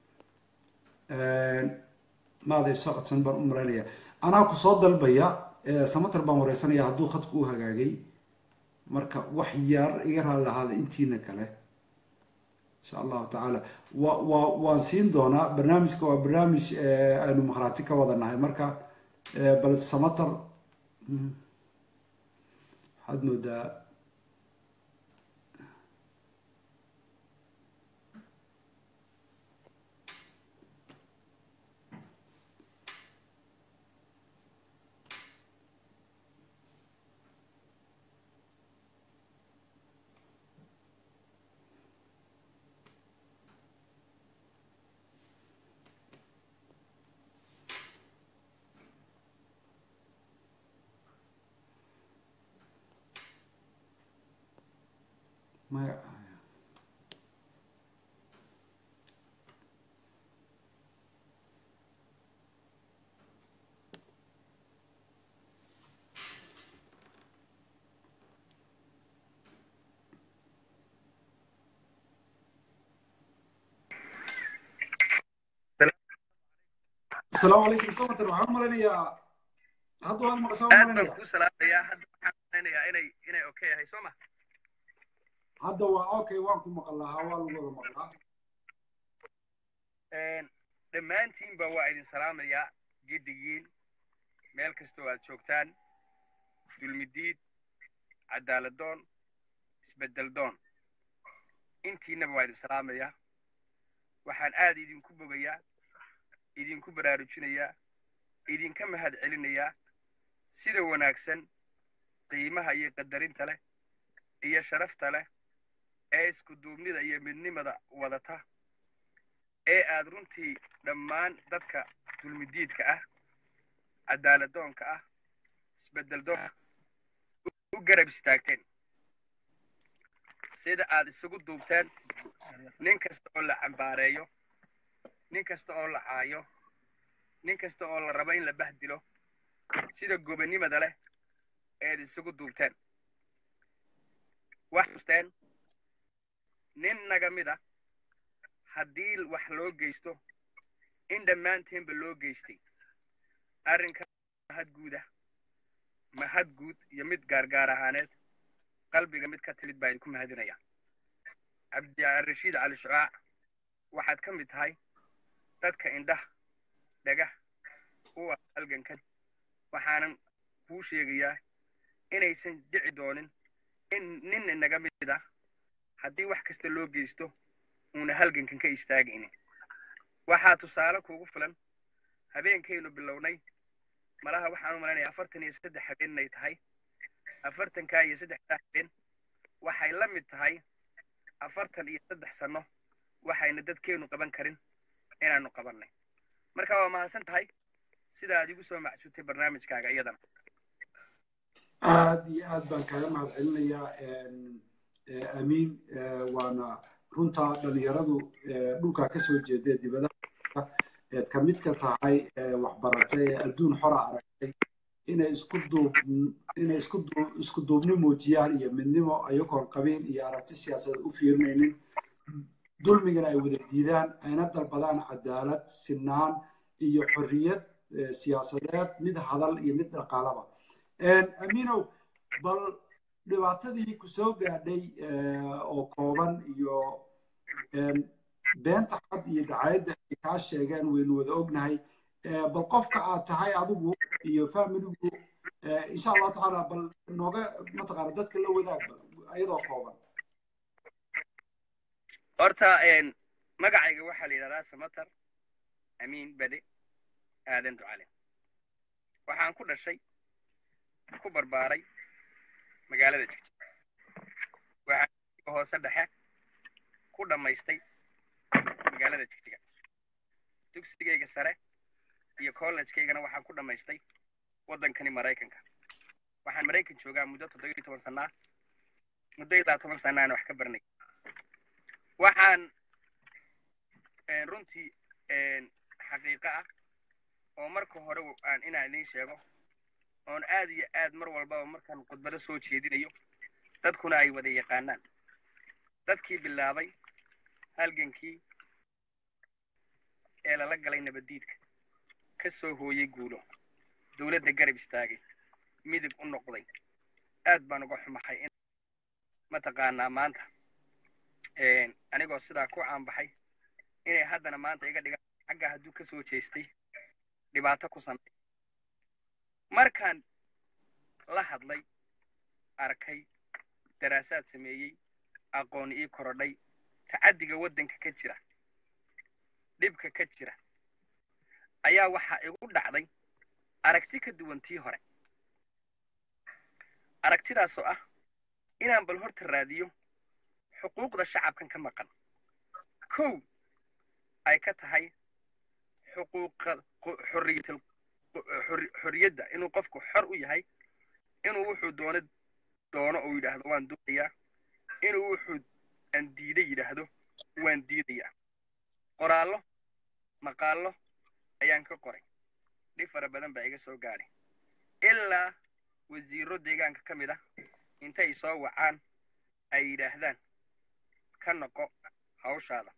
maaday soo codsan baan u malaynaya anaa ku soo dalbaya eh, samatar baan wareysanaya hadduu khadku u hagaagay marka wax yar iga raali lahaada intiina kale insha allahu tacaala wa wa waan siin doonaa barnaamijka waa barnaamij eh, aynu makhraati ka wada nahay marka eh, bal samatar mm, waxaad moodaa maya asalaamu calaykum samater waxaan malaynayaa hadda waad maqashaa aad baan malaynayaa kuu salaamayaa hadda waxaan malaynayaa inay inay okay yahay soo ma hadda waa okay waan ku maqan lahaa waa lagu wada maqlaa dhammaantiinba waa idin salaamayaa giddigiin meel kastoo aad joogtaan dulmidiid cadaaladdoon isbeddeldoon intiinaba waa idin salaamayaa waxaan aad idinku bogayaa idinku baraarujinayaa idinka mahad celinayaa sida wanaagsan qiimaha iyo qadarinta leh iyo sharafta leh ee isku duubnida iyo midnimada wadata ee aad runtii dhammaan dadka dulmidiidka ah cadaaladdoonka ah isbeddeldoonka u garab istaagteen sida aad isugu duubteen nin kasta oo la cambaareeyo nin kasta oo la caayo nin kasta oo la rabo in la bahdilo sida gobonnimada leh eed isugu duubteen wax xusteen nin naga mid a haddii wax loo geysto in dhammaanteenba loo geystay arrinka mahad guud ah mahad guud iyo mid gaargaar ahaaneed qalbiga mid ka timid baa idinku mahadinaya cabdirashiid cali shucaac waxaad ka mid tahay dadka indhaha dhagah u ah halgankan waxaanan kuu sheegayaa inaysan dhici doonin in nin inaga mid ah haddii wax kasta loo geysto uuna halgankan ka istaagaynin waxaa tusaale kuugu filan habeenkaynu bilownay malaha waxaan u malaynayaa afartan iyo saddex habeen inay tahay afartankaa iyo saddexdaa habeen waxay la mid tahay afartan iyo saddex sanno waxayna dadkeennu qaban karin inaanu qabannay marka waa mahadsan tahay sida aad igu soo macsutay barnaamijkaaga iyadana aad iyo aad baan kaaga mahad celinayaa amiin waana runtaa dhalinyaradu dhulkaa kasoo jeeda dibadaha eed ka mid ka tahay waxbaratay ee adduun xora aragtay inay isku duub inay isku duub isku duubni muujiyaan iyo midnimo ayagoon qabiil iyo aragti siyaasadeed u fiirinaynin dulmigana ay wada diidaan ayna dalbadaan cadaalad sinaan iyo xorriyad siyaasadeed mid hadal iyo mid dhaqaalaba amiinow bal dhibaatadii ku soo gaadhay oo kooban iyo beenta cad iyo dacayadda ay kaa sheegeen waynu wada ognahay bal qofka aad tahay adigu iyo familigu insha allahu tacaala bal nooga mataqaana dadka la wadaag iyadoo kooban horta magacayga waxaa la yidhahdaa samatar amiin bade aadan ducale waxaan ku dhashay ku barbaaray magaalada jigji waxaan hoose dhexe ku dhammaystay magaalada jigjiga dugsigayga sare iyo college-kaygana waxaan ku dhammaystay waddankani maraykanka waxaan maraykan joogaa muddo toddoba iyo toban sannaa muddo ilaa toban sannaana wax ka baranay waxaan runtii xaqiiqo ah oo marka hore aan inaan idiin sheego oon aad iyo aad mar walbaba markaan khudbado soo jeedinayo dadkuna ay wada yaqaanaan dadkii bilaabay halgankii ee lala galay nabaddiidka ka soo hooyey guulo dowladda garab istaagay midig u noqday aad baan uga xumahay in mataqaanaa maanta anigoo sidaa ku caanbaxay inay haddana maanta iga dhigaan xagga hadduu ka soo jeestay dhibaato ku samey markaan la hadlay arkay daraasaad sameeyey aqoon ii korodhay tacaddiga waddanka ka jira dhibka ka jira ayaa waxaa igu dhacday aragti ka duwan tii hore aragtidaasoo ah inaan bal horta raadiyo xuquuqda shacabkan ka maqan kow ay ka tahay xuquuqa xorriyatal xorriyadda inuu qofku xor u yahay inuu wuxuu doono doono uu yidhaahdo waan doonayaa inuu wuxuu aan diiday yidhaahdo waan diidayaa qoraallo maqaallo ayaan ka qoray dhib fara badan baa iga soo gaadhay ilaa wasiirro deegaanka ka mid ah intay soo wacaan ay yidhaahdaan ka noqo hawshaada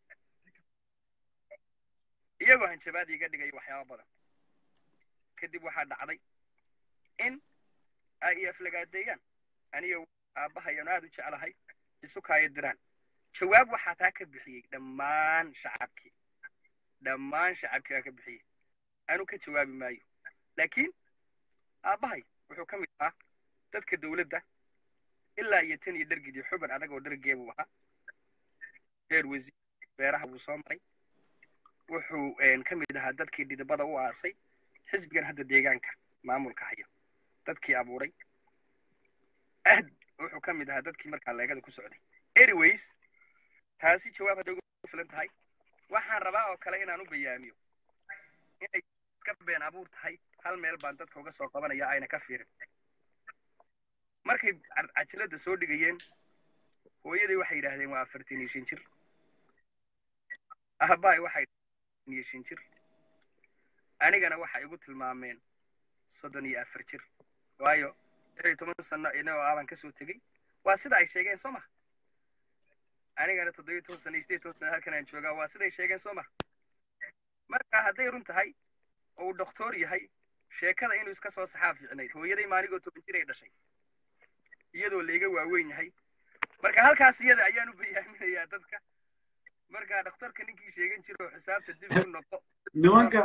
iyagoo hanjabaad iiga dhigaya waxyaaba badan kadib waxaa dhacday in ay i aflagaadeeyaan aniga aabbahayan aad u jeclahay isu kaayo diraan jawaab waxaa taa ka bixiyey dhammaan shacabkii dhammaan shacabkii baa ka bixiyey anu ka jawaabi maayo laakiin aabbahay wuxuu ka mid ahaa dadka dowladda ilaa iyo tan iyo dhargidii xuban adag oo dhargee buu ahaa reer wasiir beeraha buu soo maray wuxuu ka mid ahaa dadkii dhidibada u aasay xisbigan hadda deegaanka maamulka haya dadkii abuuray ahd wuxuu ka mid ahaa dadkii markaa leegada ku socday anyways taasi jawaab hadday ugu filan tahay waxaan rabaa oo kale inaan u bayaamiyo inay iska been abuur tahay hal meel baan dadka uga soo qabanaya ayna ka fiirin markay cajiladda soo dhigayeen hooyadii waxay yidhaahdeen waa afartan iyo shan jir aabbahay waxay iyo shan jir anigana waxay igu tilmaameen soddon iyo afar jir waayo lix iyo toban sano inagoo aabaan kasoo tegey waa sida ay sheegeen soo ma anigana toddobiyo toban sano iyo sideed toban sano halkan aan joogaa waa siday sheegeen soo ma marka hadday run tahay oo uu doktor yahay sheekada inuu iska soo saxaa fiicnayd hooyaday maaligoo toban jir ay dhashay iyadoo layga waaweyn yahay marka halkaas iyada ayaan u bayaaminayaa dadka marka dhakhtarka ninkii sheegan jira oo xisaabta dib u noqo nimanka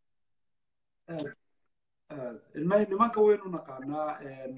ilmahay nimanka waynu naqaanaa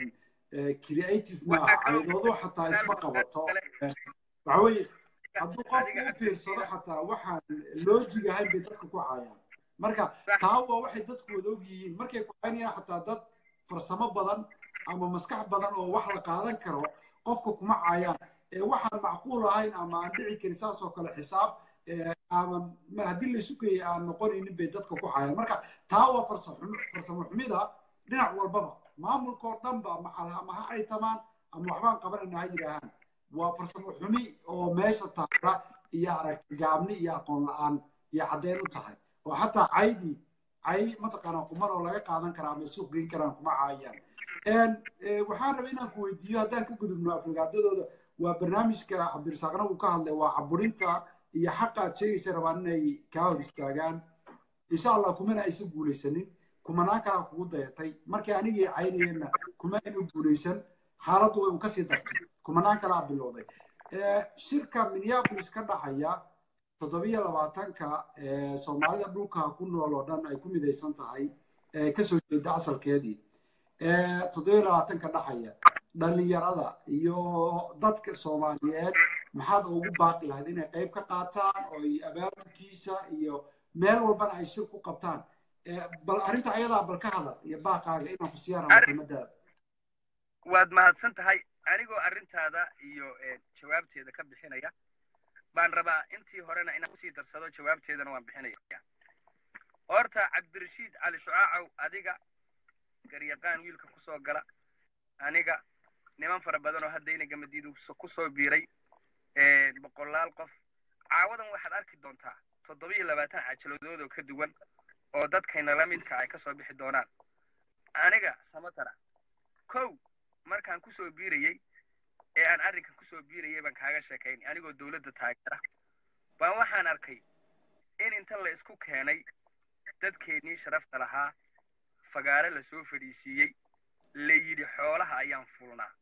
creative maaha caydoodu xataa isma qabato waxa weeye hadduu qofku u fiirsado xataa waxaan loojig ahayn bay dadka ku caayaan marka taa waa waxay dadku wada og yihiin markay ku caynayaan xataa dad farsamo badan ama maskax badan oo wax la qaadan karo qofka kuma caayaan waxaan macquul ahayn ama aan dhici karin saas oo kale xisaab aaman haddii laysu geeyay aan noqonaynin bay dadka ku caayaan marka taa waa farsamo xumida dhinac walbaba maamulkoo dhanba ama ha ay tamaan ama waxbaan qabanayna ha yidhaahaan waa farsamo xumi oo meesha taala iyo aragti gaabni iyo aqoon la-aan iyo caddeyn u tahay oo xataa caydii cay mataqaanaa quman oo laga qaadan karaa ama suuq geyn karaan kuma caayaan waxaan rabay inaan ku weydiiyo haddaan ka gudubno aflagaadadooda waa barnaamijka cabdirasaaqna uu ka hadlay waa caburinta iyo xaqa aad sheegaysa rabaan inay kaa hor istaagaan insha allah kumana aysan guulaysanin kumanaan kalaa kugu dayatay markii anigii caynayeenna kuma aynu guulaysan xaaladdu way u kasii dartay kumanaan kalaa bilowday shirka minneapolis ka dhacaya toddobiyo labaatanka soomaalida dhulka ku nool oo dhan ay ku midaysan tahay kasoo jeeda asalkeedii toddobiyo labaatanka dhacaya dhalinyarada iyo dadka soomaaliyeed maxaad ugu baaqi lahayd inay qayb ka qaataan oo ay abaabulkiisa iyo meel walbana ay shir ku qabtaan bal arrinta ayadaa bal ka hadal iyo baaqaaga inaan ku siiyaan rabo kelmadaada waad mahadsan tahay anigoo arrintaada iyo jawaabteeda ka bixinaya baan rabaa intii horena inaan kusii darsado jawaabteedana waan bixinaya horta cabdirashiid cali shucaacow adiga garyaqaan wiilka kusoo gala aniga niman fara badan oo hadda inaga madiidu kusoo biiray boqolaal qof caawadan waxaad arki doontaa toddobiyo labaatan cajaladood oo ka duwan oo dadkayna la midka ay kasoo bixi doonaan aniga samatara kow markaan kusoo biirayey ee aan arrinkan kusoo biirayay baan kaaga sheekayn anigoo dowladda taageera baan waxaan arkay in inta la isku keenay dadkeennii sharafta lahaa fagaare la soo fadhiisiiyey la yidhi xoolaha ayaan fulnaa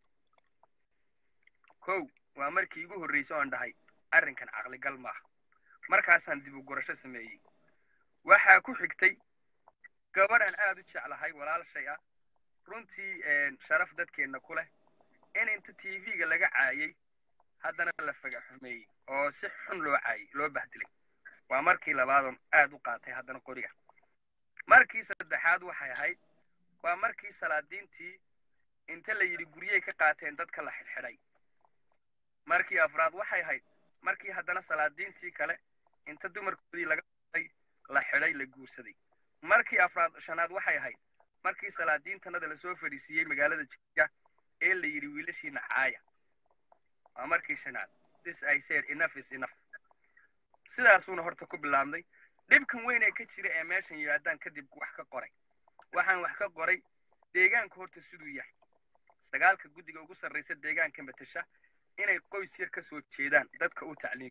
kow waa markii igu horraysay oon dhahay arrinkan caqligal maaha markaasaan dib u gurasho sameeyey waxaa ku xigtay gabadhan aad u jeclahay walaashay ah runtii sharaf dadkeenna ku leh in inta t v-ga laga caayay haddana la faga xumeeyey oo si xun loo caayay loo bahdilay waa markii labaadoon aad u qaatay haddana qoriga markii saddexaad waxay ahayd waa markii salaadiintii inta la yidhi guryey ka qaateen dadka la xidhxidhay markii afraad waxay ahayd markii haddana salaadiintii kale inta dumarkoodii laga qatay la xidhay la guursaday markii afraad shanaad waxay ahayd markii salaadiintanada lasoo fadhiisiiyey magaalada jigja ee la yidhi wiilashiina caaya waa markii shanaad this i said enough is enough sidaasuuna horta ku bilaabnay dhibkan weyn ee ka jira ee meeshan yimaadaan kadib wax ka qoray waxaan wax ka qoray deegaanka horta siduu yahay sagaalka guddiga ugu sarraysa deegaanka matasha inay qoys yar ka soo jeedaan dadka u tacliim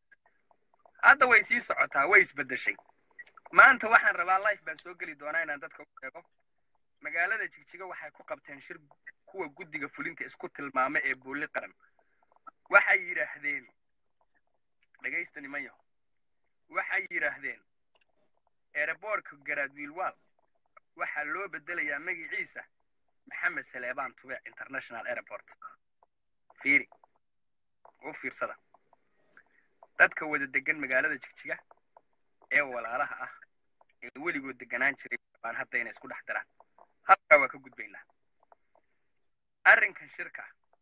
hadda way sii socotaa way isbeddeshay maanta waxaan rabaa life baan soo geli doonaa inaan dadka u sheego magaalada jigjiga waxay ku qabteen shir kuwa guddiga fulinta isku tilmaama ee booli qaran waxay yidhaahdeen dhegaysta niman yaho waxay yidhaahdeen eeraboorka garaadwiilwaal waxaa loo beddelayaa magiciisa maxamed saleebaan tubeec international airport fiiri u fiirsada dadka wada degan magaalada jigjiga ee walaalaha ah ee weligood deganaan jiray baan hadda inay isku dhex daraan halkaa waa ka gudbaynaa arrinkan shirka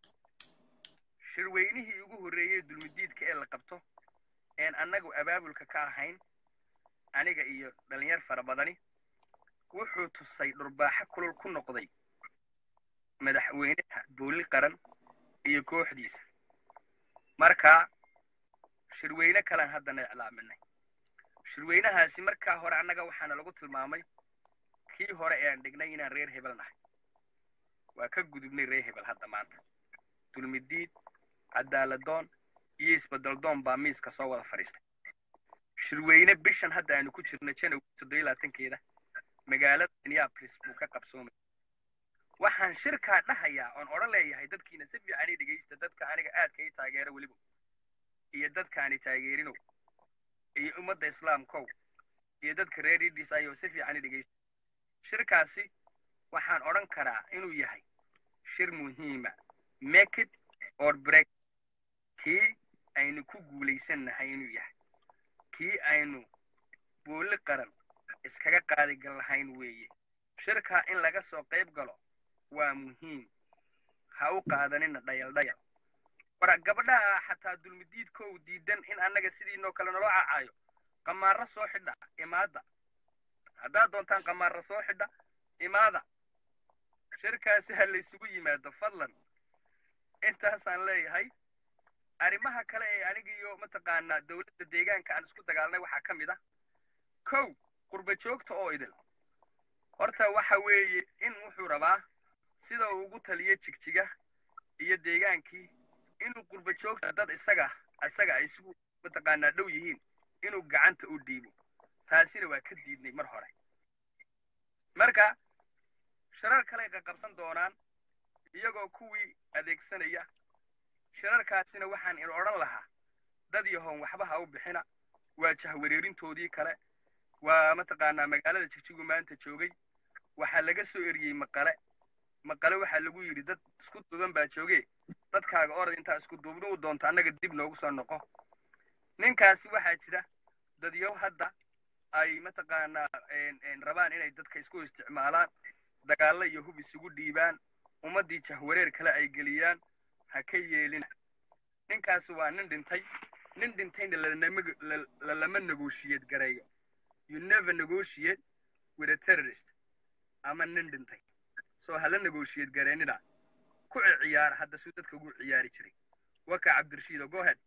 shirweynihii ugu horreeyey dulmidiidka ee la qabto een annagu abaabulka ka ahayn aniga iyo dhalinyar fara badani wuxuu tusay dhurbaaxo kulul ku noqday madaxweynaha booli qaran iyo kooxdiisa markaa shirweyne kalan haddana iclaaminay shirweynahaasi markaa hore annaga waxaana lagu tilmaamay kii hore ee aan dhignay inaan reer hebel nahay waa ka gudubnay reer hebel hadda maanta dulmidiid cadaaladoon iyo isbeddeldoon baa miiska soo wada fadhiistay shirweyne bishan hadda aanu ku jirno janow toddobiy labaatankeeda magaalada minneapolis buu ka qabsoomay waxaan shirkaa dhahayaa oon odhan leeyahay dadkiina si fiican i dhegaysta dadka aniga aadka ii taageera weliba iyo dadkaani taageerinow iyo ummadda islaamkow iyo dadka reer idis ayoo si fiican i dhegaysta shirkaasi waxaan odhan karaa inuu yahay shir muhiima make it or break kii aynu ku guulaysannahay inuu yahay kii aynu booli qaran iskaga qaadi gal lahayn weeye shirkaa in laga soo qayb galo waa muhiim ha u qaadanina dhayal dhayal wara gabdhaha xataa dulmidiidkow diidan in annaga sidiinoo kale naloo cacaayo qamaarro soo xidha imaada haddaad doontaan qamaarro soo xidha imaada shirkaasi ha laysugu yimaado fadlan intaasaan leeyahay arrimaha kale ee anigiyo mataqaanaa dowladda deegaanka aan isku dagaalnay waxaa ka mid ah kow qurba joogta oo idil horta waxa weeye in wuxuu rabaa sida uu ugu taliyo jigjiga iyo deegaankii inuu qurba joogta dad isaga isaga ay isugu mataqaanaa dhow yihiin inuu gacanta u dhiibo taasina waa ka diidnay mar hore marka shirar kaley qaqabsan doonaan iyagoo kuwii adeegsanaya shirarkaasina waxaan in odhan lahaa dad yahoon waxba ha u bixina waa jahwareerintoodii kale waa mataqaanaa magaalada jigjigu maanta joogay waxaa laga soo eriyey maqale maqale waxaa lagu yidhi dad isku duuban baa jooge dadkaaga orad intaa isku duubni u doonto annaga dib noogu soo noqo ninkaasi waxaa jira dadyow hadda ay mataqaanaa rabaan inay dadka isku isticmaalaan dagaallo iyo hub isugu dhiibaan ummaddii jahwareer kale ay geliyaan ha ka yeelina ninkaasi waa nin dhintay nin dhintayna lalama negotiate gareeyo you never negotiate with a terrorist ama nin dhintay soo hala negotiate gareynina ku ciyaara hadda suu dadka ugu ciyaari jiray waka cabdirashiido go ahead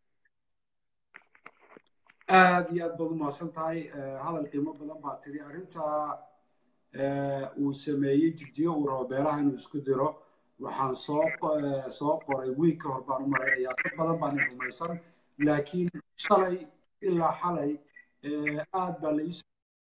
aad iyo aad baad umahadsan tahay hadal qiimo badan baa tiri arrinta uu sameeyey jigjiga uu rabo beelaha inuu isku diro waxaan soo soo qoray wiig ka hor baan u malaynayaa dad badan baan rumaysan laakiin shalay ilaa xalay aad baa la ii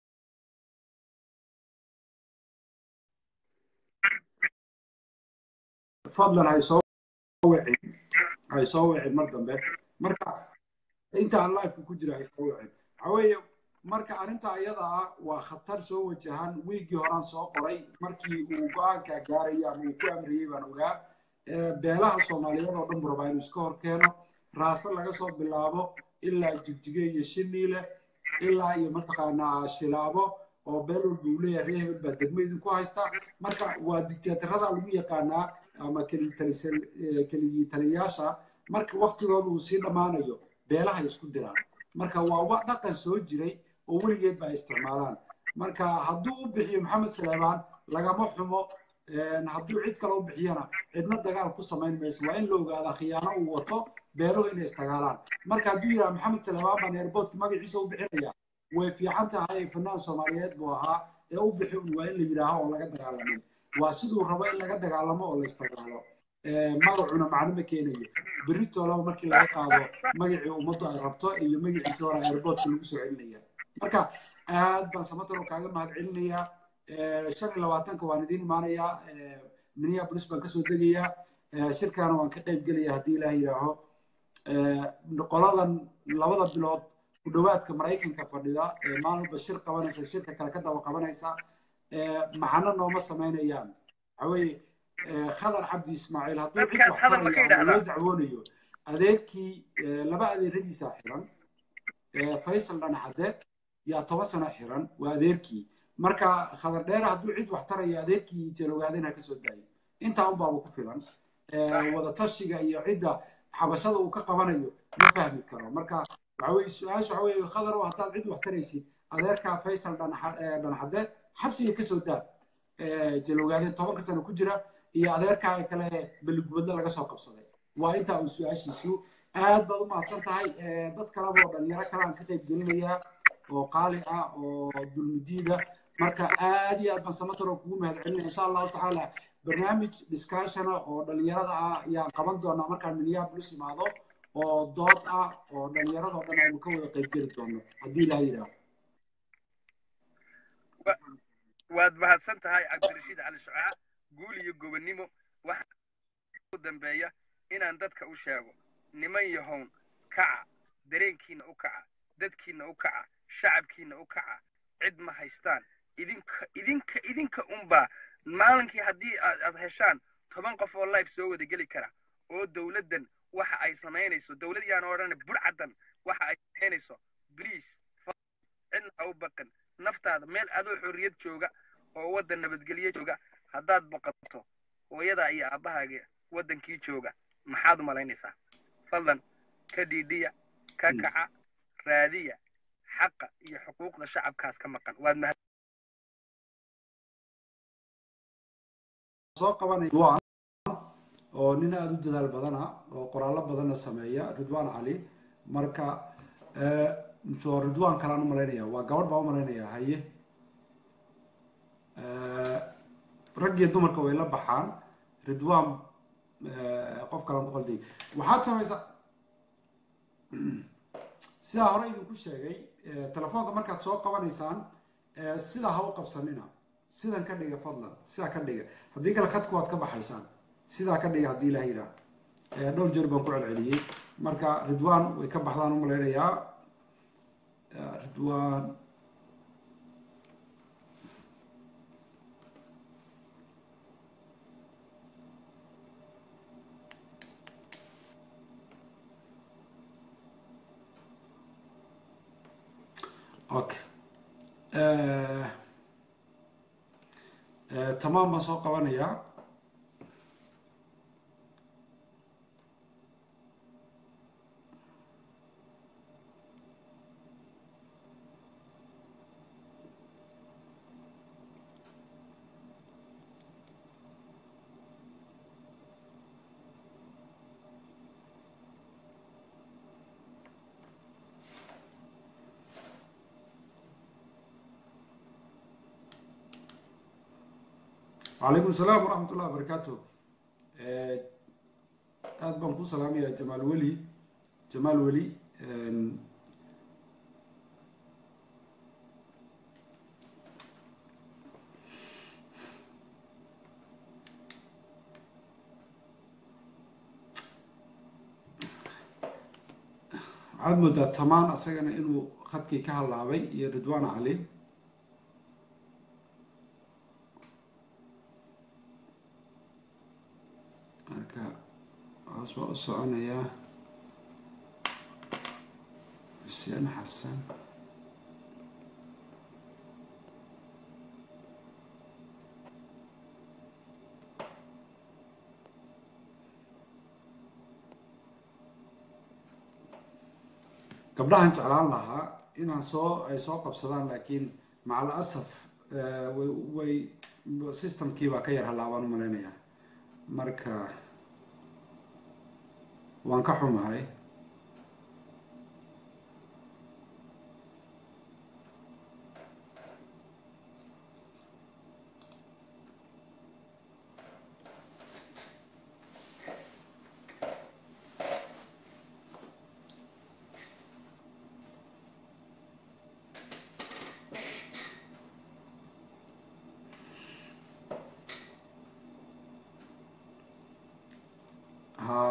fadlan hay soo wicin hay soo wicin mar dambe marka inta aan lifeka ku jira hay soo wicin waxaa weeye marka arrinta ayada ah waa khatar soo wajahan wiiggii horaan soo qoray markii uu go-aanka gaarayay ama uu ku amriyey baan ogaa beelaha soomaaliyeed oo dhan buu rabaa inuu iska hor keeno raase laga soo bilaabo ilaa jigjige iyo shiniile ilaa iyo mataqaanaa shilaabo oo beel walba uu leeyahay reer hebel baa degmo idinku haysta marka waa dictatorada lagu yaqaanaa ama keligii taliyayaasha marka waktigooda uu sii dhammaanayo beelaha isku diraan marka waa wa dhaqan soo jiray oo weligeed ba ay isticmaalaan marka hadduu u bixiyo maxamed saleebaan lagama xumo hadduu cid kale u bixiyana cidna dagaal ku samayn mayso waa in la ogaadaa khiyaano uu wato beeluhu inay isdagaalaan marka hadduu yidhaha maxamed salebaan baan airportka magaciisa u bixinaya way fiican tahay fanaan soomaaliyeed buu ahaa ee u bixi un waa in la yidhaaho oo laga dagaalamin waa siduu rabo in laga dagaalamo oo la isdagaalo magacuna macno ma keenayo berritolaba markii laga qaado magacii ummaddu ay rabto iyo magaciisa hore airportka lagu soo celinaya marka aad baan samataro kaaga mahad celinayaa shan iyo labaatanka waan idiin imaanayaa minneapolis baan kasoo degayaa shirkaana waan ka qayb gelaya haddii ilaah yidhaaho qoladan labada bilood ku dhowaadka maraykanka fadhida maalinba shir qabanaysa shirka kale ka daba qabanaysa macno nooma samaynayaan waxaweye khadar cabdi ismaaciil hadduu cid wax taraya loo dacwoonayo adeerkii laba adeeradiisa xiran faysal dhancadde yaa toban sano xiran waa adeerkii marka khadar dheere hadduu cid wax tarayo adeerkii jalowaaden ha kasoo daayo intaa unbaaba ku filan wada tashiga iyo cidda xabashada uu ka qabanayo ma fahmi karo marka waxa weye su-aasha waxa weye khadar oo haddaad cid wax taraysid adeerka faysal dhancadde xabsiga kasoo daa jalowaaden tobanka sano ku jira iyo adeerkaa kale beligubadle laga soo qabsaday waa intaa uu su-aashiisu aad baad u mahadsan tahay dad kaleba oo dhalinyaro kale aan ka qayb gelinayaa oo qaali ah oo dulmidiida marka aad iyo aad baan samataro kugu mahad celinaya insha allahu tacaala barnaamij discussiona oo dhalinyarada ah ayaan qaban doonaa markaan minneapolis imaado oo dood ah oo dhalinyarada oo dhan aynu ka wada qayb geli doono haddii ilaa yidhaaho waad mahadsan tahay cabdirashiid cali shucaa guul iyo gobonnimo waxaa u dambeeya inaan dadka u sheego niman yahown kaca dareenkiinna u kaca dadkiinna u kaca shacabkiinna u kaca cid ma haystaan idinka idinka idinka unbaa maalinkii haddii aad heshaan toban qof oo life soo wada geli kara oo dowladdan waxa ay samaynayso dowlad yaan odhan burcadan waxa ay samaynayso bliase cidna ha u baqin naftaada meel adoo xorriyad jooga oo waddan nabadgelyo jooga haddaad boqoto hooyadaa iyo aabbahaaga waddankii jooga maxaad u malaynaysaa fadlan ka dhiidhiya ka kaca raadiya xaqa iyo xuquuqda shacabkaas ka maqan waad mahad soo qabanay ridwan oo nin aada u dadaal badana oo qoraallo badanna sameeya ridwan cali marka soo ridwan kalaan u malaynaya waa gabadh baan u malaynaya haye rag iyo dumarka way la baxaan ridwan qof kalaan ku qalday waxaad samaysaa sidaa hore idinku sheegay telefoonka markaad soo qabanaysaan sidaa ha u qabsanina sidan ka dhiga fadlan sidaa ka dhiga haddii kale khadku waad ka baxaysaan sidaa ka dhiga haddii ilaah yidhaah dhowr jeer baan ku celceliyey marka ridwan way ka baxdaan u malaynayaa ridwan okay tamaam baan soo qabanayaa وعليكم السلام ورحمة الله وبركاته aad baan ku salaamaya jamaal weli jamaal weli waxaad moodaa tamaan asagana inuu khadkii ka halaabay iyo ridwan cali marka hoos baa u soconayaa xuseen xasan gabdhahan jeclaan lahaa inaan soo ay soo qabsadaan laakiin macal asaf eh, way way systemkii baa ka yar halaabaan u malaynayaa marka waan ka xumahay ha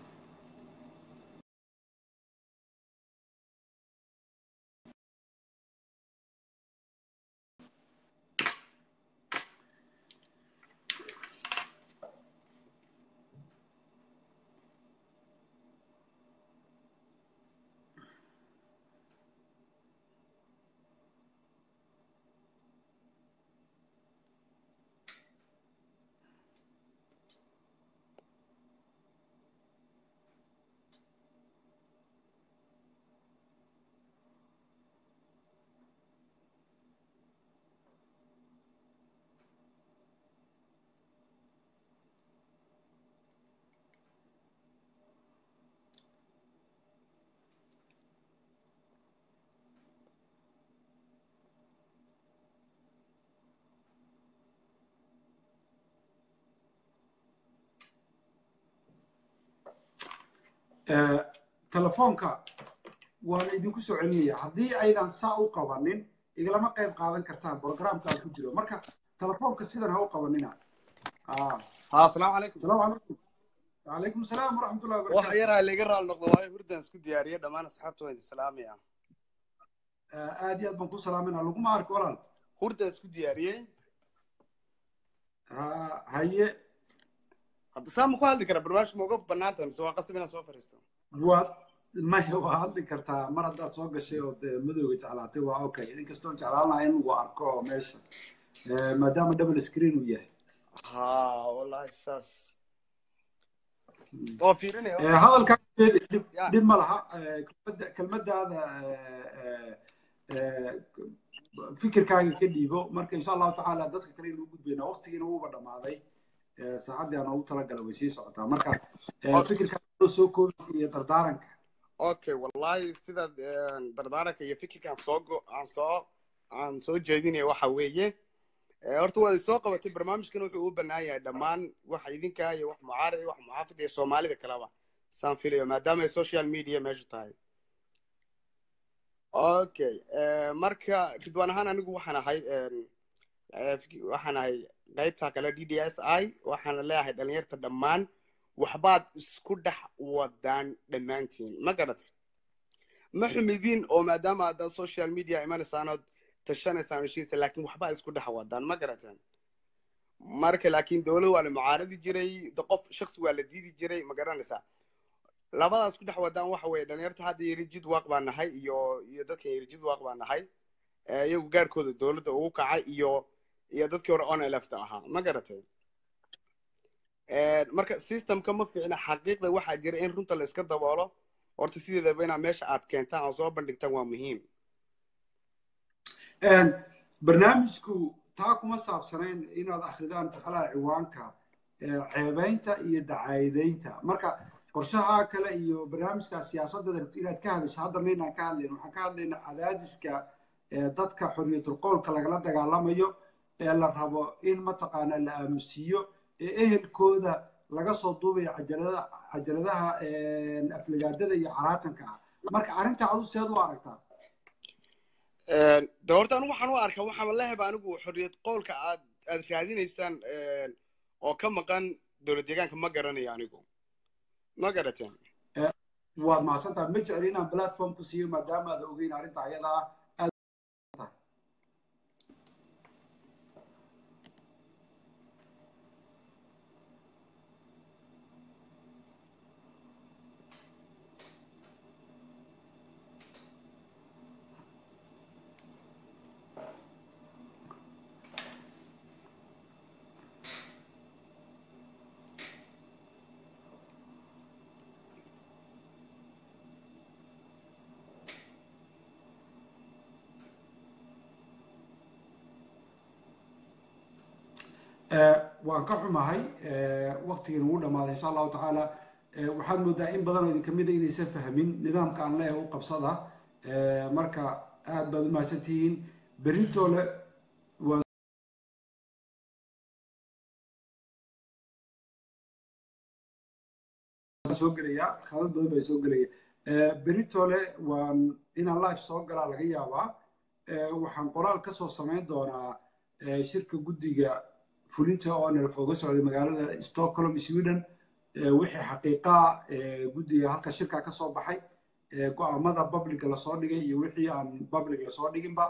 Eh, telefoonka waa la idinku soo celinaya haddii aydan saa u qabanin igalama qayb qaadan kartaan programka aan ku jiro marka telefoonka sidan ha u qabanina Ah, ها السلام عليكم asalaamu calaykum wacalaykum salaam waraxmatullahi wax wabarakatu yaraa laga raal noqdo waayo hurdaan isku diyaariyay dhammaan asxaabta waan idin salaamaya Eh, aad iyo aad baan ku salaaminaa laguma arko walaal hurdaan isku diyaariyey Ha- haye hadda saa ma ku hadli kara barnaamijka ma uga bannaan tahay mise waa qasab inaan soo fariisto waad maya waa hadli kartaa mar haddaad soo gashay oo dee madowga jeclaatay waa okay inkastoo jeclaan lahaa in lagu arko oo meesha Eh, maadaama double screen uu yahay ha wallahi saas oo fiirinaya Eh, hadalkaa dhib Ya. dhib ma laha Eh, kelmadda- kelmadaada eh, eh, eh, fikirkaaga ka dhiibo marka insha allahu tacaala dadka kale inuu gudbayna waqtigiina wuuba dhammaaday Eh, saacaddii aan ugu talagalay way sii socotaa marka eh, Ok. fikirkaaga soo koobaysa iyo dardaaranka okay wallahi sidaad dardaaranka iyo fikirkaan soo go- aan soo aan soo jeedinaya waxa weeye Eh, horta waad soo qabatay barnaamijkan wuxuu u bannaan yahay dhammaan waxa idinka iyo wax mucaarad iyo wax muxaafid iyo soomaalida kaleba saan filayo maadaama ay social media meeshu tahay okay eh, marka ridwaan ahaan anigu waxaan ahay em, eh, fiki- waxaan ahay qaybta kale d d s i waxaana leeyahay dhalinyarta dhammaan waxbaad isku dhex wadaan dhammaantiin ma garatay ma xumidiin oo maadaama haddaad social media imanaysaanood tashanaysaan heshiisa laakiin waxbaa isku dhex wadaan ma garateen marka laakiin dowlad waa la mucaaradi jiray de qof shaksi waa la diidi jiray ma garanaysaa labadaas ku dhex wadaan waxa weeye dhalinyarta hadda yiri jid waaq baa nahay iyo iyo dadkan yiri jid waaq baa nahay Eh, iyagu gaarkooda dowladda ugu kacay iyo iyo dadkii hore on lefta ahaa ma garatay marka systemka ma fiicna xaqiiqda waxaa jira in runta la iska daboolo horta sideedaba inaad meesha aad keentaan oo soo bandhigtaan waa muhiim barnaamijku taa kuma saabsanayn inaad akridaan jeclaha ciwaanka eh, ceebaynta iyo dacaayadeynta marka qorshaha kale iyo barnaamijka siyaasadda rabti inaad ka hadasho hadda maynaan ka hadlayn waxaan ka hadlaynaa cadaadiska eh, dadka xorriyatul qowlka lagala dagaalamayo ee la rabo in mataqaanaa la aamusiiyo ee ehelkooda laga soo duubayo cajalada cajaladaha eh, aflagaadada iyo caraatanka ah marka arrinta adu seed u aragtaa de horta anigu waxaan u arkaa waxaan leheba anigu xorriyad qowlka aad aad raadinaysaan oo ka maqan dowlad deegaanka ma garanayo anigu ma garateen waad mahadsantaha ma jecli inaan platform ku siiyo maadaama aad ogeyn arrinta ayada ah aad waan ka xumahay waqtigan ugu dhamaaday insha allahu tacaala waxaad moodaa in badan oo idin kamid a inaysan fahmin nidaamka aan leeyahay u qabsada marka aad baad u mahadsantihiin beritoole waan soo gelaya khaalad badan baa soo gelaya beritole waan inaan live soo galaa laga yaabaa waxaan qoraal kasoo samayn doonaa shirka guddiga fulinta oo nalaf oga socday magaalada stockholm sweden wixii xaqiiqaa guddiga halka shirka kasoo baxay go-aamada publica lasoo dhigay iyo wixii aan public lasoo dhiginba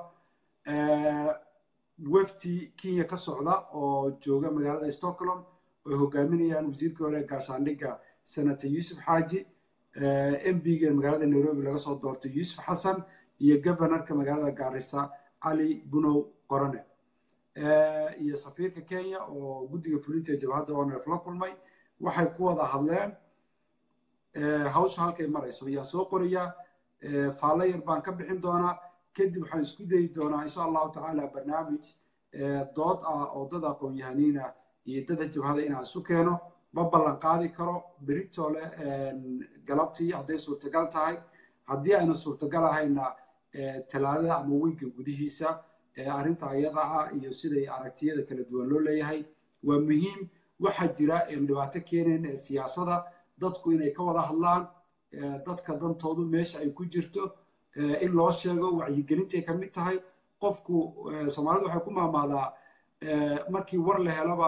wefti kenya ka socda oo jooga magaalada stockholm oy hogaaminayaan wasiirkii hore gaashaandhigga senator yuusuf xaaji mbiga magaalada nairobi laga soo doortay yuusuf xasan iyo governorka magaalada gaarisa cali bunow qorane iyo safiirka kenya oo guddiga fulinta jabhadda onef la kulmay waxay ku wada hadleen hawsha halkay marayso ayaan soo qorayaa faallo yar baan ka bixin doonaa kadib waxaan isku dayi doonaa insha allahu tacaala barnaamij dood ah oo dad aqoon-yahaniina iyo dada jabhada inaan isu keeno ma ballan qaadi karo beritole galabtii hadday suurtagal tahay haddii ayna suurtagal ahayna talaadada ama weynka gudihiisa arrinta ayada ah iyo siday aragtiyada kala duwan loo leeyahay waa muhiim waxaa jira dhibaato keenayn ee siyaasada dadku inay ka wada hadlaan dadka dantoodu meesha ay ku jirto in loo sheego wacyigelintay ka mid tahay qofku soomaalidu waxay ku maamaadaa markii war la heloba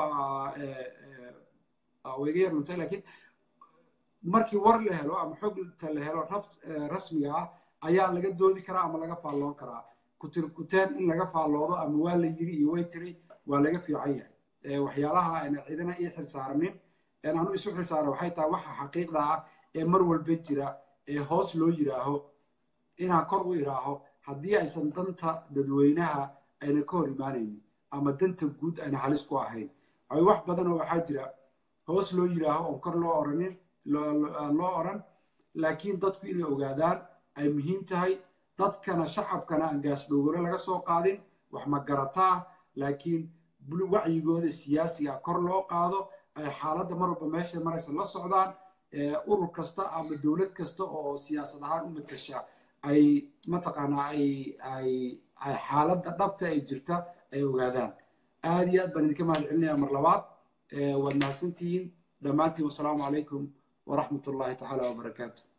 wayga yar luntay laakiin markii war la helo ama xogta la helo rasmiga ah ayaa laga doodi karaa ama laga faalloon karaa kutirkuteen in laga faalloodo ama waa la yiri iyo way tiri waa laga fiican yahay waxyaalaha ayna cidina ii xilsaaranin anu isu xilsaara waxay tahay waxa xaqiiqda ah ee mar walba jira ee hoos loo yiraaho inaan kor u iraaho haddii aysan danta dadweynaha ayna ka hor imaanaynin ama danta guud ayna halis ku ahayn wax badan oo waxaa jira hoos loo yiraaho oon kor loo oranin loo oran laakiin dadku inay ogaadaan ay muhiim tahay dadkana shacabkana aan gaasdhowgore laga soo qaadin wax ma garataa laakiin wacyigooda siyaasiga kor loo qaado ay xaaladda mar walba meesha maraysa la socdaan urur kasta ama dowlad kasta oo siyaasad ahaan u matasha ay mataqaanaa ay ay ay xaaladda dhabta ay jirta ay ogaadaan aad iyo aad baan idinka mahad celinayaa mar labaad waad mahadsantihiin dhammaantiin wasalaamu calaykum waraxmat ullahi tacaala wabarakaatu